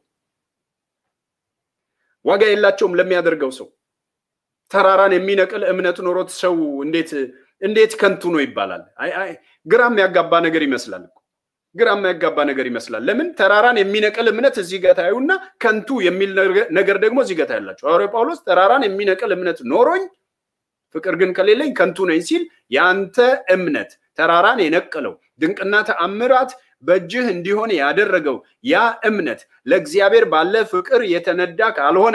ዋጋ የላቸውም ለሚያደርገው ሰው። ተራራን የሚነቅል እምነት ኖሮት ሰው እንዴት እንዴት ከንቱ ነው ይባላል? ግራ የሚያጋባ ነገር ይመስላል እኮ ግራ የሚያጋባ ነገር ይመስላል። ለምን ተራራን የሚነቅል እምነት እዚህ ጋር ታዩና ከንቱ የሚል ነገር ደግሞ እዚህ ጋር ታያላችሁ። ሐዋርያው ጳውሎስ ተራራን የሚነቅል እምነት ኖሮኝ ፍቅር ግን ከሌለኝ ከንቱ ነኝ ሲል ያንተ እምነት ተራራን የነቀለው ድንቅና ተአምራት በእጅህ እንዲሆን ያደረገው ያ እምነት ለእግዚአብሔር ባለ ፍቅር የተነዳ ካልሆነ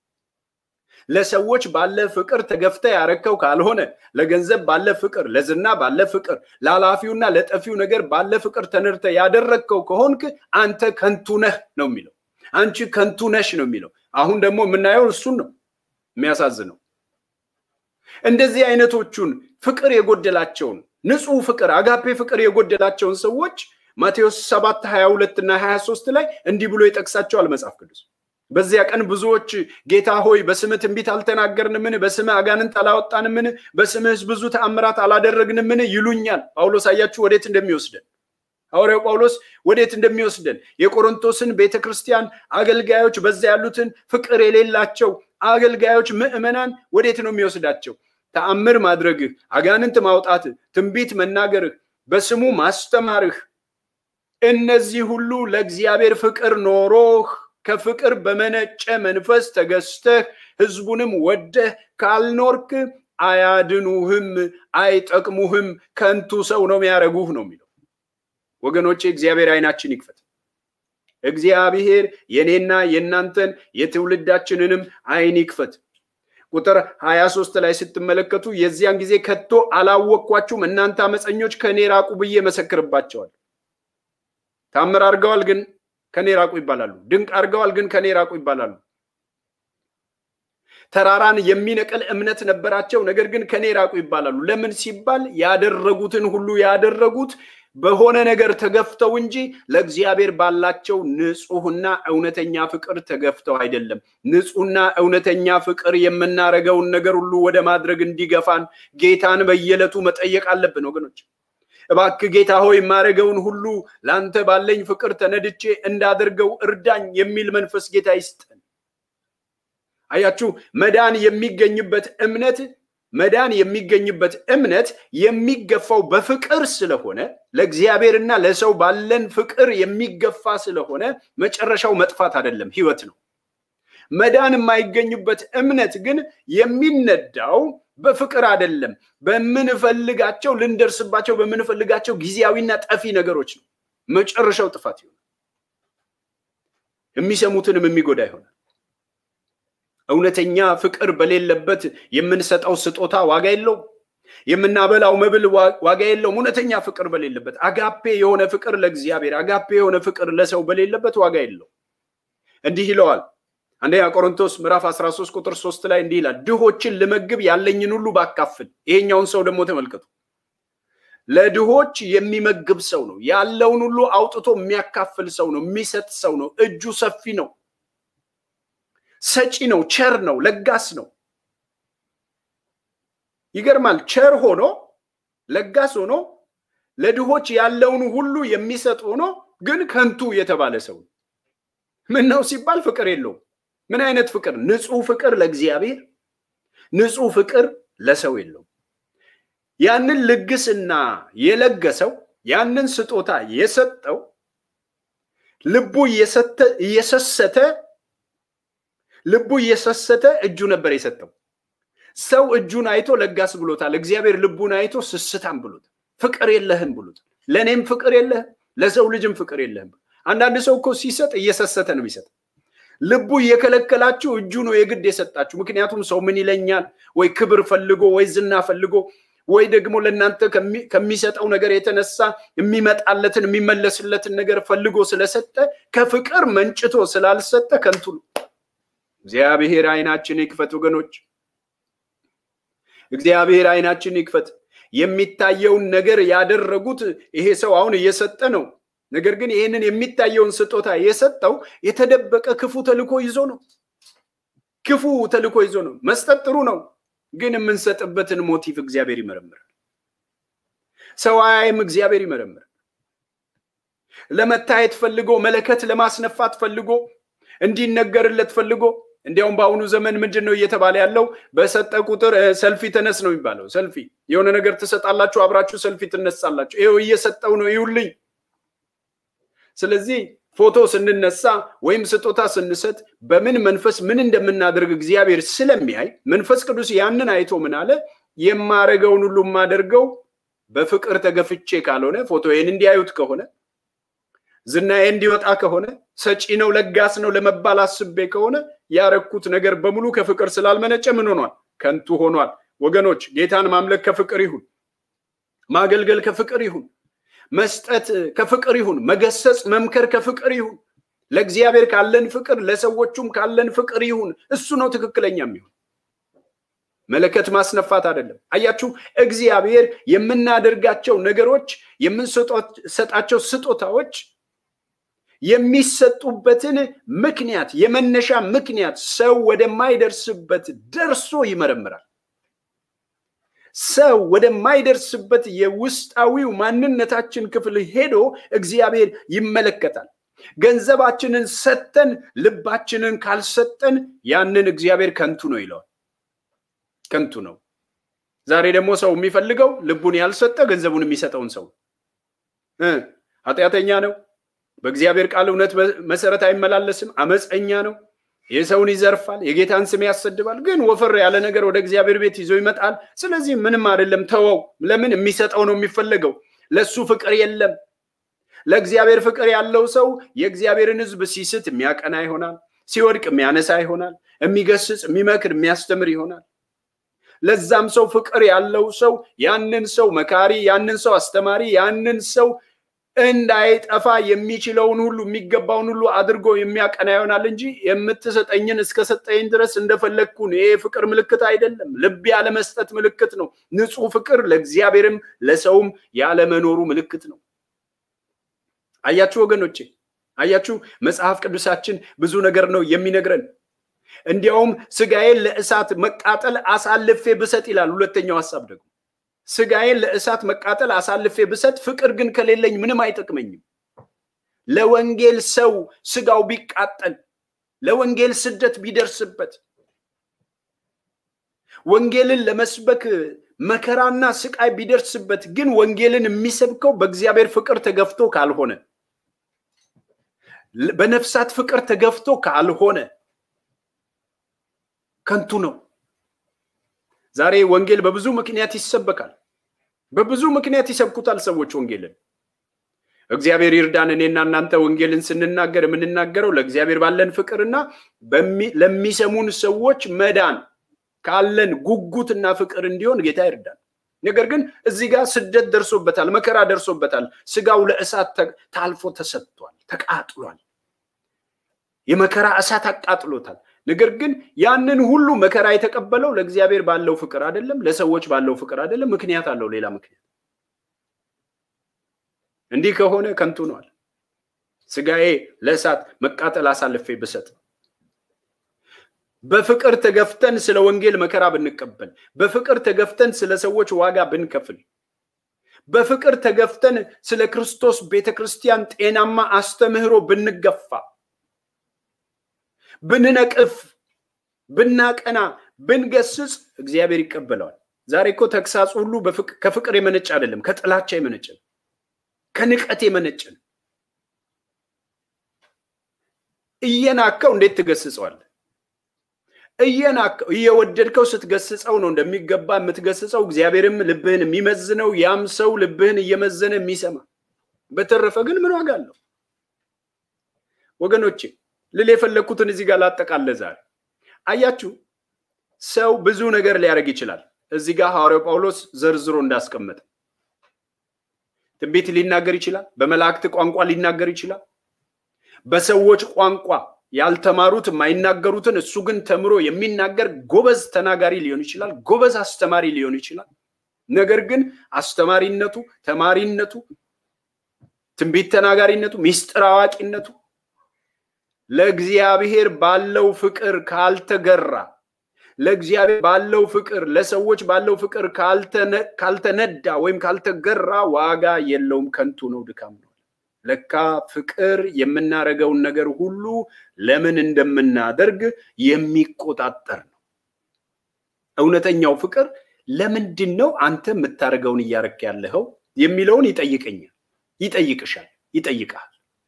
ለሰዎች ባለ ፍቅር ተገፍተ ያረከው ካልሆነ ለገንዘብ ባለ ፍቅር፣ ለዝና ባለ ፍቅር፣ ለኃላፊውና ለጠፊው ነገር ባለ ፍቅር ተነድተ ያደረግከው ከሆንክ አንተ ከንቱ ነህ ነው የሚለው። አንቺ ከንቱ ነሽ ነው የሚለው። አሁን ደግሞ የምናየው እሱን ነው። የሚያሳዝነው እንደዚህ አይነቶቹን ፍቅር የጎደላቸውን ንጹህ ፍቅር አጋፔ ፍቅር የጎደላቸውን ሰዎች ማቴዎስ ሰባት ሀያ ሁለት እና ሀያ ሶስት ላይ እንዲህ ብሎ ይጠቅሳቸዋል መጽሐፍ ቅዱስ። በዚያ ቀን ብዙዎች ጌታ ሆይ በስምህ ትንቢት አልተናገርንምን? በስምህ አጋንንት አላወጣንምን? በስምህስ ብዙ ተአምራት አላደረግንምን? ይሉኛል። ጳውሎስ አያችሁ ወዴት እንደሚወስደን ሐዋርያው ጳውሎስ ወዴት እንደሚወስደን የቆሮንቶስን ቤተ ክርስቲያን አገልጋዮች፣ በዛ ያሉትን ፍቅር የሌላቸው አገልጋዮች ምዕመናን ወዴት ነው የሚወስዳቸው? ተአምር ማድረግህ፣ አጋንንት ማውጣትህ፣ ትንቢት መናገርህ፣ በስሙ ማስተማርህ እነዚህ ሁሉ ለእግዚአብሔር ፍቅር ኖሮህ ከፍቅር በመነጨ መንፈስ ተገዝተህ ሕዝቡንም ወደህ ካልኖርክ አያድኑህም፣ አይጠቅሙህም፣ ከንቱ ሰው ነው የሚያደርጉህ ነው የሚለው። ወገኖቼ እግዚአብሔር አይናችን ይክፈት። እግዚአብሔር የኔና የእናንተን የትውልዳችንንም አይን ይክፈት። ቁጥር 23 ላይ ስትመለከቱ የዚያን ጊዜ ከቶ አላወቅኳችሁም እናንተ አመፀኞች ከእኔ ራቁ ብዬ መሰክርባቸዋል። ታምር አድርገዋል ግን ከኔ ራቁ ይባላሉ። ድንቅ አድርገዋል ግን ከኔ ራቁ ይባላሉ። ተራራን የሚነቅል እምነት ነበራቸው፣ ነገር ግን ከኔ ራቁ ይባላሉ። ለምን ሲባል ያደረጉትን ሁሉ ያደረጉት በሆነ ነገር ተገፍተው እንጂ ለእግዚአብሔር ባላቸው ንጹሕና እውነተኛ ፍቅር ተገፍተው አይደለም። ንጹሕና እውነተኛ ፍቅር የምናደርገውን ነገር ሁሉ ወደ ማድረግ እንዲገፋን ጌታን በየዕለቱ መጠየቅ አለብን ወገኖች። እባክህ ጌታ ሆይ የማደርገውን ሁሉ ለአንተ ባለኝ ፍቅር ተነድቼ እንዳደርገው እርዳኝ የሚል መንፈስ ጌታ ይስጠን። አያችሁ መዳን የሚገኝበት እምነት መዳን የሚገኝበት እምነት የሚገፋው በፍቅር ስለሆነ ለእግዚአብሔርና ለሰው ባለን ፍቅር የሚገፋ ስለሆነ መጨረሻው መጥፋት አይደለም፣ ሕይወት ነው። መዳን የማይገኝበት እምነት ግን የሚነዳው በፍቅር አይደለም፣ በምንፈልጋቸው ልንደርስባቸው በምንፈልጋቸው ጊዜያዊና ጠፊ ነገሮች ነው። መጨረሻው ጥፋት ይሆናል፣ የሚሰሙትንም የሚጎዳ ይሆናል። እውነተኛ ፍቅር በሌለበት የምንሰጠው ስጦታ ዋጋ የለውም። የምናበላው መብል ዋጋ የለውም። እውነተኛ ፍቅር በሌለበት አጋፔ የሆነ ፍቅር ለእግዚአብሔር አጋፔ የሆነ ፍቅር ለሰው በሌለበት ዋጋ የለውም። እንዲህ ይለዋል አንደኛ ቆሮንቶስ ምዕራፍ 13 ቁጥር 3 ላይ እንዲህ ይላል፣ ድሆችን ልመግብ ያለኝን ሁሉ ባካፍል። ይሄኛውን ሰው ደግሞ ተመልከቱ። ለድሆች የሚመግብ ሰው ነው። ያለውን ሁሉ አውጥቶ የሚያካፍል ሰው ነው። የሚሰጥ ሰው ነው። እጁ ሰፊ ነው። ሰጪ ነው። ቸር ነው። ለጋስ ነው። ይገርማል። ቸር ሆኖ ለጋስ ሆኖ ለድሆች ያለውን ሁሉ የሚሰጥ ሆኖ ግን ከንቱ የተባለ ሰው ምን ነው ሲባል ፍቅር የለውም። ምን አይነት ፍቅር? ንጹህ ፍቅር ለእግዚአብሔር፣ ንጹህ ፍቅር ለሰው የለውም። ያንን ልግስና የለገሰው ያንን ስጦታ የሰጠው ልቡ እየሰሰተ ልቡ እየሰሰተ እጁ ነበር የሰጠው። ሰው እጁን አይቶ ለጋስ ብሎታል። እግዚአብሔር ልቡን አይቶ ስስታም ብሎታል። ፍቅር የለህም ብሎታል። ለእኔም ፍቅር የለህም፣ ለሰው ልጅም ፍቅር የለህም። አንዳንድ ሰው እኮ ሲሰጥ እየሰሰተ ነው የሚሰጥ። ልቡ እየከለከላችሁ እጁ ነው የግድ የሰጣችሁ። ምክንያቱም ሰው ምን ይለኛል ወይ ክብር ፈልጎ ወይ ዝና ፈልጎ ወይ ደግሞ ለእናንተ ከሚሰጠው ነገር የተነሳ የሚመጣለትን የሚመለስለትን ነገር ፈልጎ ስለሰጠ ከፍቅር መንጭቶ ስላልሰጠ ከንቱ ነው። እግዚአብሔር አይናችን ይክፈት ወገኖች። እግዚአብሔር አይናችን ይክፈት። የሚታየውን ነገር ያደረጉት ይሄ ሰው አሁን እየሰጠ ነው። ነገር ግን ይህንን የሚታየውን ስጦታ የሰጠው የተደበቀ ክፉ ተልኮ ይዞ ነው። ክፉ ተልኮ ይዞ ነው። መስጠት ጥሩ ነው፣ ግን የምንሰጥበትን ሞቲቭ እግዚአብሔር ይመረምራል። ሰው አያይም፣ እግዚአብሔር ይመረምራል። ለመታየት ፈልጎ መለከት ለማስነፋት ፈልጎ እንዲነገርለት ፈልጎ እንዲያውም በአሁኑ ዘመን ምንድን ነው እየተባለ ያለው? በሰጠ ቁጥር ሰልፊ ተነስ ነው የሚባለው። ሰልፊ የሆነ ነገር ትሰጣላችሁ፣ አብራችሁ ሰልፊ ትነሳላችሁ። ይኸው እየሰጠው ነው ይውልኝ። ስለዚህ ፎቶ ስንነሳ ወይም ስጦታ ስንሰጥ በምን መንፈስ ምን እንደምናደርግ እግዚአብሔር ስለሚያይ መንፈስ ቅዱስ ያንን አይቶ ምን አለ? የማረገውን ሁሉ የማደርገው በፍቅር ተገፍቼ ካልሆነ ፎቶዬን እንዲያዩት ከሆነ ዝናዬ እንዲወጣ ከሆነ ሰጪ ነው ለጋስ ነው ለመባል አስቤ ከሆነ ያረኩት ነገር በሙሉ ከፍቅር ስላልመነጨ ምን ሆኗል? ከንቱ ሆኗል። ወገኖች ጌታን ማምለክ ከፍቅር ይሁን፣ ማገልገል ከፍቅር ይሁን፣ መስጠት ከፍቅር ይሁን፣ መገሰጽ መምከር ከፍቅር ይሁን። ለእግዚአብሔር ካለን ፍቅር ለሰዎቹም ካለን ፍቅር ይሁን። እሱ ነው ትክክለኛ የሚሆን መለከት ማስነፋት አይደለም። አያችሁ፣ እግዚአብሔር የምናደርጋቸው ነገሮች የምንሰጣቸው ስጦታዎች የሚሰጡበትን ምክንያት የመነሻ ምክንያት ሰው ወደማይደርስበት ደርሶ ይመረምራል። ሰው ወደማይደርስበት የውስጣዊው ማንነታችን ክፍል ሄዶ እግዚአብሔር ይመለከታል። ገንዘባችንን ሰጠን ልባችንን ካልሰጠን ያንን እግዚአብሔር ከንቱ ነው ይለዋል። ከንቱ ነው። ዛሬ ደግሞ ሰው የሚፈልገው ልቡን ያልሰጠ ገንዘቡን የሚሰጠውን ሰው ኃጢአተኛ ነው። በእግዚአብሔር ቃል እውነት መሰረት አይመላለስም። አመፀኛ ነው። የሰውን ይዘርፋል፣ የጌታን ስም ያሰድባል። ግን ወፈር ያለ ነገር ወደ እግዚአብሔር ቤት ይዞ ይመጣል። ስለዚህ ምንም አይደለም፣ ተወው። ለምን የሚሰጠው ነው የሚፈለገው። ለሱ ፍቅር የለም። ለእግዚአብሔር ፍቅር ያለው ሰው የእግዚአብሔርን ሕዝብ ሲስት የሚያቀና ይሆናል። ሲወድቅ የሚያነሳ ይሆናል። የሚገስጽ፣ የሚመክር፣ የሚያስተምር ይሆናል። ለዛም ሰው ፍቅር ያለው ሰው ያንን ሰው መካሪ፣ ያንን ሰው አስተማሪ፣ ያንን ሰው እንዳይጠፋ የሚችለውን ሁሉ የሚገባውን ሁሉ አድርጎ የሚያቀና ይሆናል እንጂ የምትሰጠኝን እስከሰጠኝ ድረስ እንደፈለግኩን ይሄ ፍቅር ምልክት አይደለም። ልብ ያለመስጠት ምልክት ነው። ንጹሕ ፍቅር ለእግዚአብሔርም ለሰውም ያለመኖሩ ምልክት ነው። አያችሁ ወገኖቼ፣ አያችሁ መጽሐፍ ቅዱሳችን ብዙ ነገር ነው የሚነግረን። እንዲያውም ስጋዬን ለእሳት መቃጠል አሳልፌ ብሰጥ ይላል። ሁለተኛው ሀሳብ ደግሞ ስጋዬን ለእሳት መቃጠል አሳልፌ ብሰጥ ፍቅር ግን ከሌለኝ ምንም አይጠቅመኝም። ለወንጌል ሰው ስጋው ቢቃጠል፣ ለወንጌል ስደት ቢደርስበት፣ ወንጌልን ለመስበክ መከራና ስቃይ ቢደርስበት ግን ወንጌልን የሚሰብከው በእግዚአብሔር ፍቅር ተገፍቶ ካልሆነ፣ በነፍሳት ፍቅር ተገፍቶ ካልሆነ ከንቱ ነው። ዛሬ ወንጌል በብዙ ምክንያት ይሰበካል። በብዙ ምክንያት ይሰብኩታል ሰዎች ወንጌልን። እግዚአብሔር ይርዳን። እኔና እናንተ ወንጌልን ስንናገር የምንናገረው ለእግዚአብሔር ባለን ፍቅርና ለሚሰሙን ሰዎች መዳን ካለን ጉጉትና ፍቅር እንዲሆን ጌታ ይርዳን። ነገር ግን እዚህ ጋር ስደት ደርሶበታል፣ መከራ ደርሶበታል። ስጋው ለእሳት ታልፎ ተሰጥቷል፣ ተቃጥሏል። የመከራ እሳት አቃጥሎታል። ነገር ግን ያንን ሁሉ መከራ የተቀበለው ለእግዚአብሔር ባለው ፍቅር አይደለም፣ ለሰዎች ባለው ፍቅር አይደለም። ምክንያት አለው፣ ሌላ ምክንያት። እንዲህ ከሆነ ከንቱ ነዋል። ስጋዬ ለእሳት መቃጠል አሳልፌ ብሰጥ፣ በፍቅር ተገፍተን ስለ ወንጌል መከራ ብንቀበል፣ በፍቅር ተገፍተን ስለ ሰዎች ዋጋ ብንከፍል፣ በፍቅር ተገፍተን ስለ ክርስቶስ ቤተ ክርስቲያን ጤናማ አስተምህሮ ብንገፋ ብንነቅፍ፣ ብናቀና፣ ብንገስጽ እግዚአብሔር ይቀበለዋል። ዛሬ እኮ ተግሳጽ ሁሉ ከፍቅር የመነጨ አይደለም፣ ከጥላቻ የመነጨ ነው፣ ከንቀት የመነጨ ነው። እየናከው እንዴት ትገስጸዋለህ? እየናከው እየወደድከው ስትገስጸው ነው እንደሚገባ የምትገስጸው። እግዚአብሔርም ልብህን የሚመዝነው ያም ሰው ልብህን እየመዘነ የሚሰማ። በተረፈ ግን ምን ዋጋ አለው ወገኖቼ? ልል የፈለግኩትን እዚህ ጋር ላጠቃለ ዛሬ አያችሁ፣ ሰው ብዙ ነገር ሊያደርግ ይችላል። እዚህ ጋር ሐዋርያው ጳውሎስ ዘርዝሮ እንዳስቀመጠ ትንቢት ሊናገር ይችላል። በመላእክት ቋንቋ ሊናገር ይችላል። በሰዎች ቋንቋ ያልተማሩት የማይናገሩትን እሱ ግን ተምሮ የሚናገር ጎበዝ ተናጋሪ ሊሆን ይችላል፣ ጎበዝ አስተማሪ ሊሆን ይችላል። ነገር ግን አስተማሪነቱ፣ ተማሪነቱ፣ ትንቢት ተናጋሪነቱ፣ ሚስጥር አዋቂነቱ ለእግዚአብሔር ባለው ፍቅር ካልተገራ ለእግዚአብሔር ባለው ፍቅር ለሰዎች ባለው ፍቅር ካልተነዳ ወይም ካልተገራ ዋጋ የለውም፣ ከንቱ ነው፣ ድካም ነው። ለካ ፍቅር የምናደርገውን ነገር ሁሉ ለምን እንደምናደርግ የሚቆጣጠር ነው። እውነተኛው ፍቅር ለምንድን ነው አንተ የምታደርገውን እያረክ ያለኸው የሚለውን ይጠይቀኛል፣ ይጠይቅሻል፣ ይጠይቃል።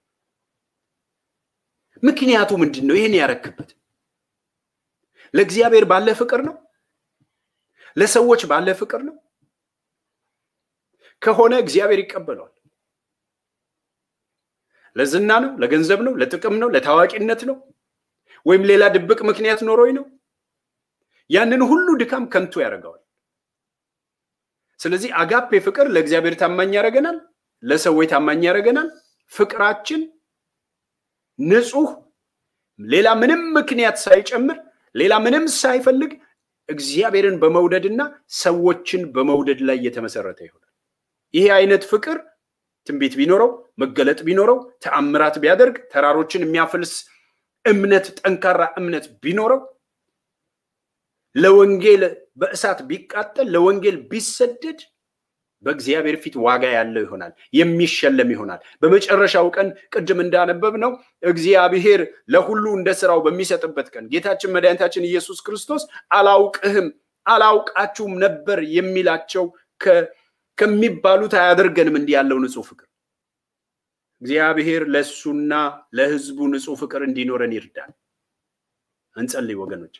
ምክንያቱ ምንድን ነው? ይህን ያረክበት ለእግዚአብሔር ባለ ፍቅር ነው? ለሰዎች ባለ ፍቅር ነው? ከሆነ እግዚአብሔር ይቀበለዋል። ለዝና ነው? ለገንዘብ ነው? ለጥቅም ነው? ለታዋቂነት ነው? ወይም ሌላ ድብቅ ምክንያት ኖሮኝ ነው? ያንን ሁሉ ድካም ከንቱ ያደርገዋል። ስለዚህ አጋፔ ፍቅር ለእግዚአብሔር ታማኝ ያደርገናል፣ ለሰዎች ታማኝ ያደርገናል። ፍቅራችን ንጹህ፣ ሌላ ምንም ምክንያት ሳይጨምር፣ ሌላ ምንም ሳይፈልግ እግዚአብሔርን በመውደድና ሰዎችን በመውደድ ላይ የተመሰረተ ይሆናል። ይሄ አይነት ፍቅር ትንቢት ቢኖረው መገለጥ ቢኖረው ተአምራት ቢያደርግ ተራሮችን የሚያፈልስ እምነት ጠንካራ እምነት ቢኖረው ለወንጌል በእሳት ቢቃጠል ለወንጌል ቢሰደድ በእግዚአብሔር ፊት ዋጋ ያለው ይሆናል፣ የሚሸለም ይሆናል። በመጨረሻው ቀን ቅድም እንዳነበብ ነው እግዚአብሔር ለሁሉ እንደ ስራው በሚሰጥበት ቀን ጌታችን መድኃኒታችን ኢየሱስ ክርስቶስ አላውቅህም አላውቃችሁም ነበር የሚላቸው ከሚባሉት አያደርገንም። እንዲህ ያለው ንጹህ ፍቅር እግዚአብሔር ለእሱና ለሕዝቡ ንጹህ ፍቅር እንዲኖረን ይርዳል። እንጸልይ ወገኖች።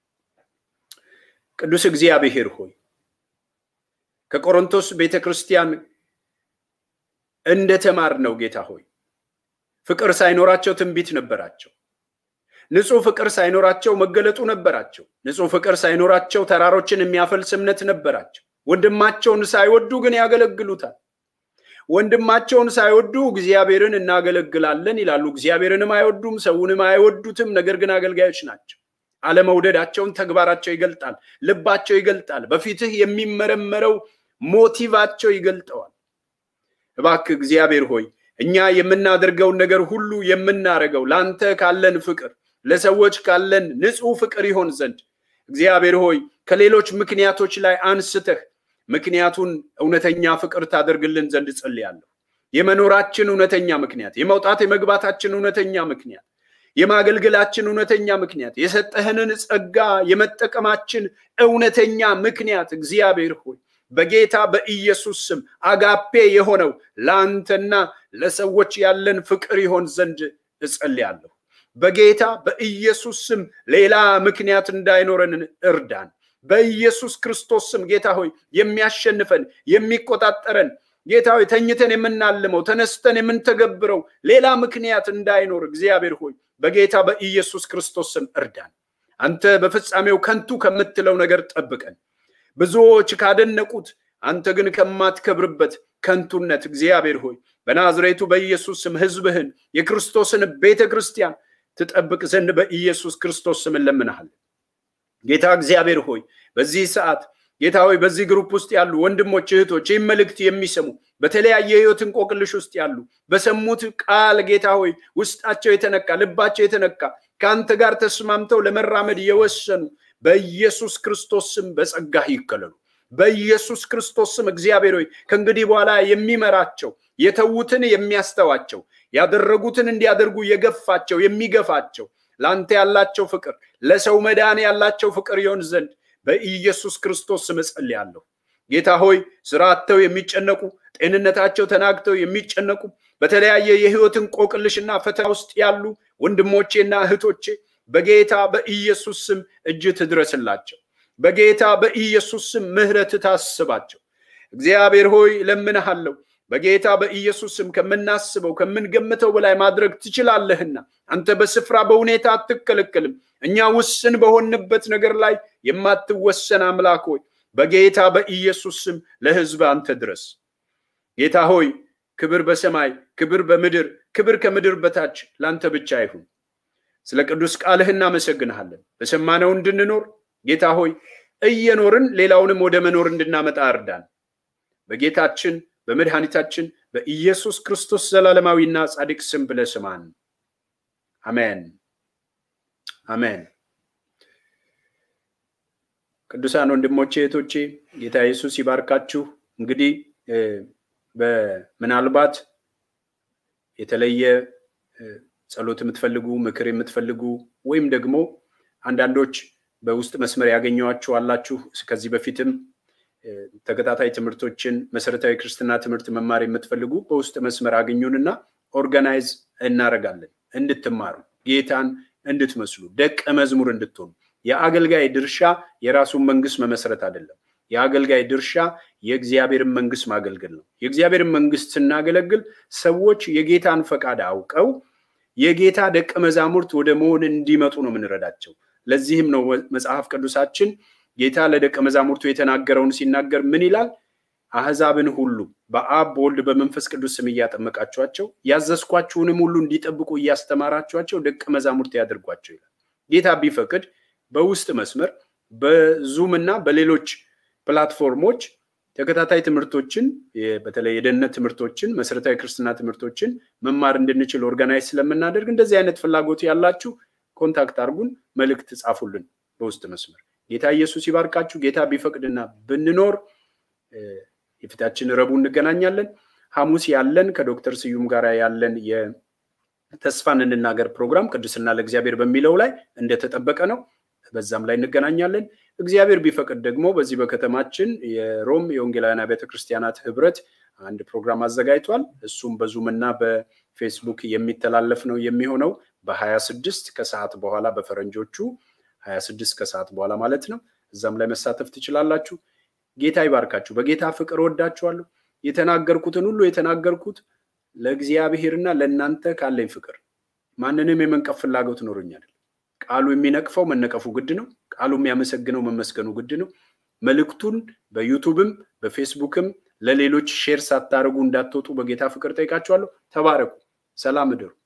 ቅዱስ እግዚአብሔር ሆይ ከቆሮንቶስ ቤተ ክርስቲያን እንደተማር ነው ጌታ ሆይ ፍቅር ሳይኖራቸው ትንቢት ነበራቸው። ንጹህ ፍቅር ሳይኖራቸው መገለጡ ነበራቸው። ንጹህ ፍቅር ሳይኖራቸው ተራሮችን የሚያፈልስ እምነት ነበራቸው። ወንድማቸውን ሳይወዱ ግን ያገለግሉታል። ወንድማቸውን ሳይወዱ እግዚአብሔርን እናገለግላለን ይላሉ። እግዚአብሔርንም አይወዱም፣ ሰውንም አይወዱትም። ነገር ግን አገልጋዮች ናቸው። አለመውደዳቸውን ተግባራቸው ይገልጣል፣ ልባቸው ይገልጣል። በፊትህ የሚመረመረው ሞቲቫቸው ይገልጠዋል። እባክህ እግዚአብሔር ሆይ እኛ የምናደርገውን ነገር ሁሉ የምናደርገው ለአንተ ካለን ፍቅር፣ ለሰዎች ካለን ንጹህ ፍቅር ይሆን ዘንድ እግዚአብሔር ሆይ ከሌሎች ምክንያቶች ላይ አንስተህ ምክንያቱን እውነተኛ ፍቅር ታደርግልን ዘንድ ጸልያለሁ። የመኖራችን እውነተኛ ምክንያት፣ የመውጣት የመግባታችን እውነተኛ ምክንያት፣ የማገልገላችን እውነተኛ ምክንያት፣ የሰጠህንን ጸጋ የመጠቀማችን እውነተኛ ምክንያት እግዚአብሔር ሆይ በጌታ በኢየሱስ ስም አጋፔ የሆነው ለአንተና ለሰዎች ያለን ፍቅር ይሆን ዘንድ እጸልያለሁ። በጌታ በኢየሱስ ስም ሌላ ምክንያት እንዳይኖረን እርዳን። በኢየሱስ ክርስቶስ ስም ጌታ ሆይ የሚያሸንፈን የሚቆጣጠረን ጌታ ሆይ ተኝተን የምናልመው ተነስተን የምንተገብረው ሌላ ምክንያት እንዳይኖር እግዚአብሔር ሆይ በጌታ በኢየሱስ ክርስቶስ ስም እርዳን። አንተ በፍጻሜው ከንቱ ከምትለው ነገር ጠብቀን። ብዙዎች ካደነቁት አንተ ግን ከማትከብርበት ከንቱነት እግዚአብሔር ሆይ በናዝሬቱ በኢየሱስ ስም ሕዝብህን የክርስቶስን ቤተ ክርስቲያን ትጠብቅ ዘንድ በኢየሱስ ክርስቶስ ስም እንለምንሃለን። ጌታ እግዚአብሔር ሆይ በዚህ ሰዓት ጌታ ሆይ በዚህ ግሩፕ ውስጥ ያሉ ወንድሞች እህቶች ይህም መልእክት የሚሰሙ በተለያየ ህይወት እንቆቅልሽ ውስጥ ያሉ በሰሙት ቃል ጌታ ሆይ ውስጣቸው የተነካ ልባቸው የተነካ ከአንተ ጋር ተስማምተው ለመራመድ የወሰኑ በኢየሱስ ክርስቶስ ስም በጸጋህ ይከለሉ። በኢየሱስ ክርስቶስ ስም እግዚአብሔር ሆይ ከእንግዲህ በኋላ የሚመራቸው የተዉትን የሚያስተዋቸው ያደረጉትን እንዲያደርጉ የገፋቸው የሚገፋቸው ለአንተ ያላቸው ፍቅር ለሰው መዳን ያላቸው ፍቅር ይሆን ዘንድ በኢየሱስ ክርስቶስ ስም እጸልያለሁ። ጌታ ሆይ ስራ አጥተው የሚጨነቁ ጤንነታቸው ተናግተው የሚጨነቁ በተለያየ የህይወት እንቆቅልሽና ፈተና ውስጥ ያሉ ወንድሞቼና እህቶቼ በጌታ በኢየሱስ ስም እጅ ትድረስላቸው። በጌታ በኢየሱስ ስም ምህረት ታስባቸው። እግዚአብሔር ሆይ ለምንሃለሁ በጌታ በኢየሱስ ስም ከምናስበው ከምንገምተው በላይ ማድረግ ትችላለህና አንተ በስፍራ በሁኔታ አትከለከልም። እኛ ውስን በሆንበት ነገር ላይ የማትወሰን አምላክ ሆይ በጌታ በኢየሱስ ስም ለህዝብ አንተ ድረስ። ጌታ ሆይ ክብር በሰማይ ክብር በምድር ክብር ከምድር በታች ለአንተ ብቻ ይሁን። ስለ ቅዱስ ቃልህ እናመሰግንሃለን። በሰማነው እንድንኖር ጌታ ሆይ እየኖርን ሌላውንም ወደ መኖር እንድናመጣ እርዳን። በጌታችን በመድኃኒታችን በኢየሱስ ክርስቶስ ዘላለማዊና ጻድቅ ስም ብለህ ስማን። አሜን አሜን። ቅዱሳን ወንድሞቼ እህቶቼ፣ ጌታ ኢየሱስ ይባርካችሁ። እንግዲህ ምናልባት የተለየ ጸሎት የምትፈልጉ ምክር የምትፈልጉ ወይም ደግሞ አንዳንዶች በውስጥ መስመር ያገኘኋችሁ አላችሁ። ከዚህ በፊትም ተከታታይ ትምህርቶችን መሰረታዊ ክርስትና ትምህርት መማር የምትፈልጉ በውስጥ መስመር አገኙንና ኦርጋናይዝ እናደርጋለን እንድትማሩ ጌታን እንድትመስሉ ደቀ መዝሙር እንድትሆኑ። የአገልጋይ ድርሻ የራሱን መንግስት መመስረት አይደለም። የአገልጋይ ድርሻ የእግዚአብሔርን መንግስት ማገልገል ነው። የእግዚአብሔርን መንግስት ስናገለግል ሰዎች የጌታን ፈቃድ አውቀው የጌታ ደቀ መዛሙርት ወደ መሆን እንዲመጡ ነው የምንረዳቸው። ለዚህም ነው መጽሐፍ ቅዱሳችን ጌታ ለደቀ መዛሙርቱ የተናገረውን ሲናገር ምን ይላል? አህዛብን ሁሉ በአብ በወልድ በመንፈስ ቅዱስ ስም እያጠመቃችኋቸው ያዘዝኳችሁንም ሁሉ እንዲጠብቁ እያስተማራችኋቸው ደቀ መዛሙርት ያደርጓቸው ይላል። ጌታ ቢፈቅድ በውስጥ መስመር በዙም እና በሌሎች ፕላትፎርሞች ተከታታይ ትምህርቶችን በተለይ የደህንነት ትምህርቶችን መሰረታዊ ክርስትና ትምህርቶችን መማር እንድንችል ኦርጋናይዝ ስለምናደርግ እንደዚህ አይነት ፍላጎት ያላችሁ ኮንታክት አድርጉን፣ መልእክት ጻፉልን በውስጥ መስመር። ጌታ ኢየሱስ ይባርካችሁ። ጌታ ቢፈቅድና ብንኖር የፊታችን ረቡዕ እንገናኛለን። ሐሙስ ያለን ከዶክተር ስዩም ጋር ያለን የተስፋን እንናገር ፕሮግራም ቅድስና ለእግዚአብሔር በሚለው ላይ እንደተጠበቀ ነው። በዛም ላይ እንገናኛለን። እግዚአብሔር ቢፈቅድ ደግሞ በዚህ በከተማችን የሮም የወንጌላውያን አብያተ ክርስቲያናት ህብረት አንድ ፕሮግራም አዘጋጅቷል። እሱም በዙም እና በፌስቡክ የሚተላለፍ ነው የሚሆነው በሀያ ስድስት ከሰዓት በኋላ በፈረንጆቹ ሀያ ስድስት ከሰዓት በኋላ ማለት ነው። እዛም ላይ መሳተፍ ትችላላችሁ። ጌታ ይባርካችሁ። በጌታ ፍቅር ወዳችኋለሁ። የተናገርኩትን ሁሉ የተናገርኩት ለእግዚአብሔርና ለእናንተ ካለኝ ፍቅር ማንንም የመንቀፍ ፍላጎት ኖሮኝ አይደለም። ቃሉ የሚነቅፈው መነቀፉ ግድ ነው። ቃሉ የሚያመሰግነው መመስገኑ ግድ ነው። መልእክቱን በዩቱብም በፌስቡክም ለሌሎች ሼር ሳታደርጉ እንዳትወጡ በጌታ ፍቅር ጠይቃችኋለሁ። ተባረኩ። ሰላም እደሩ።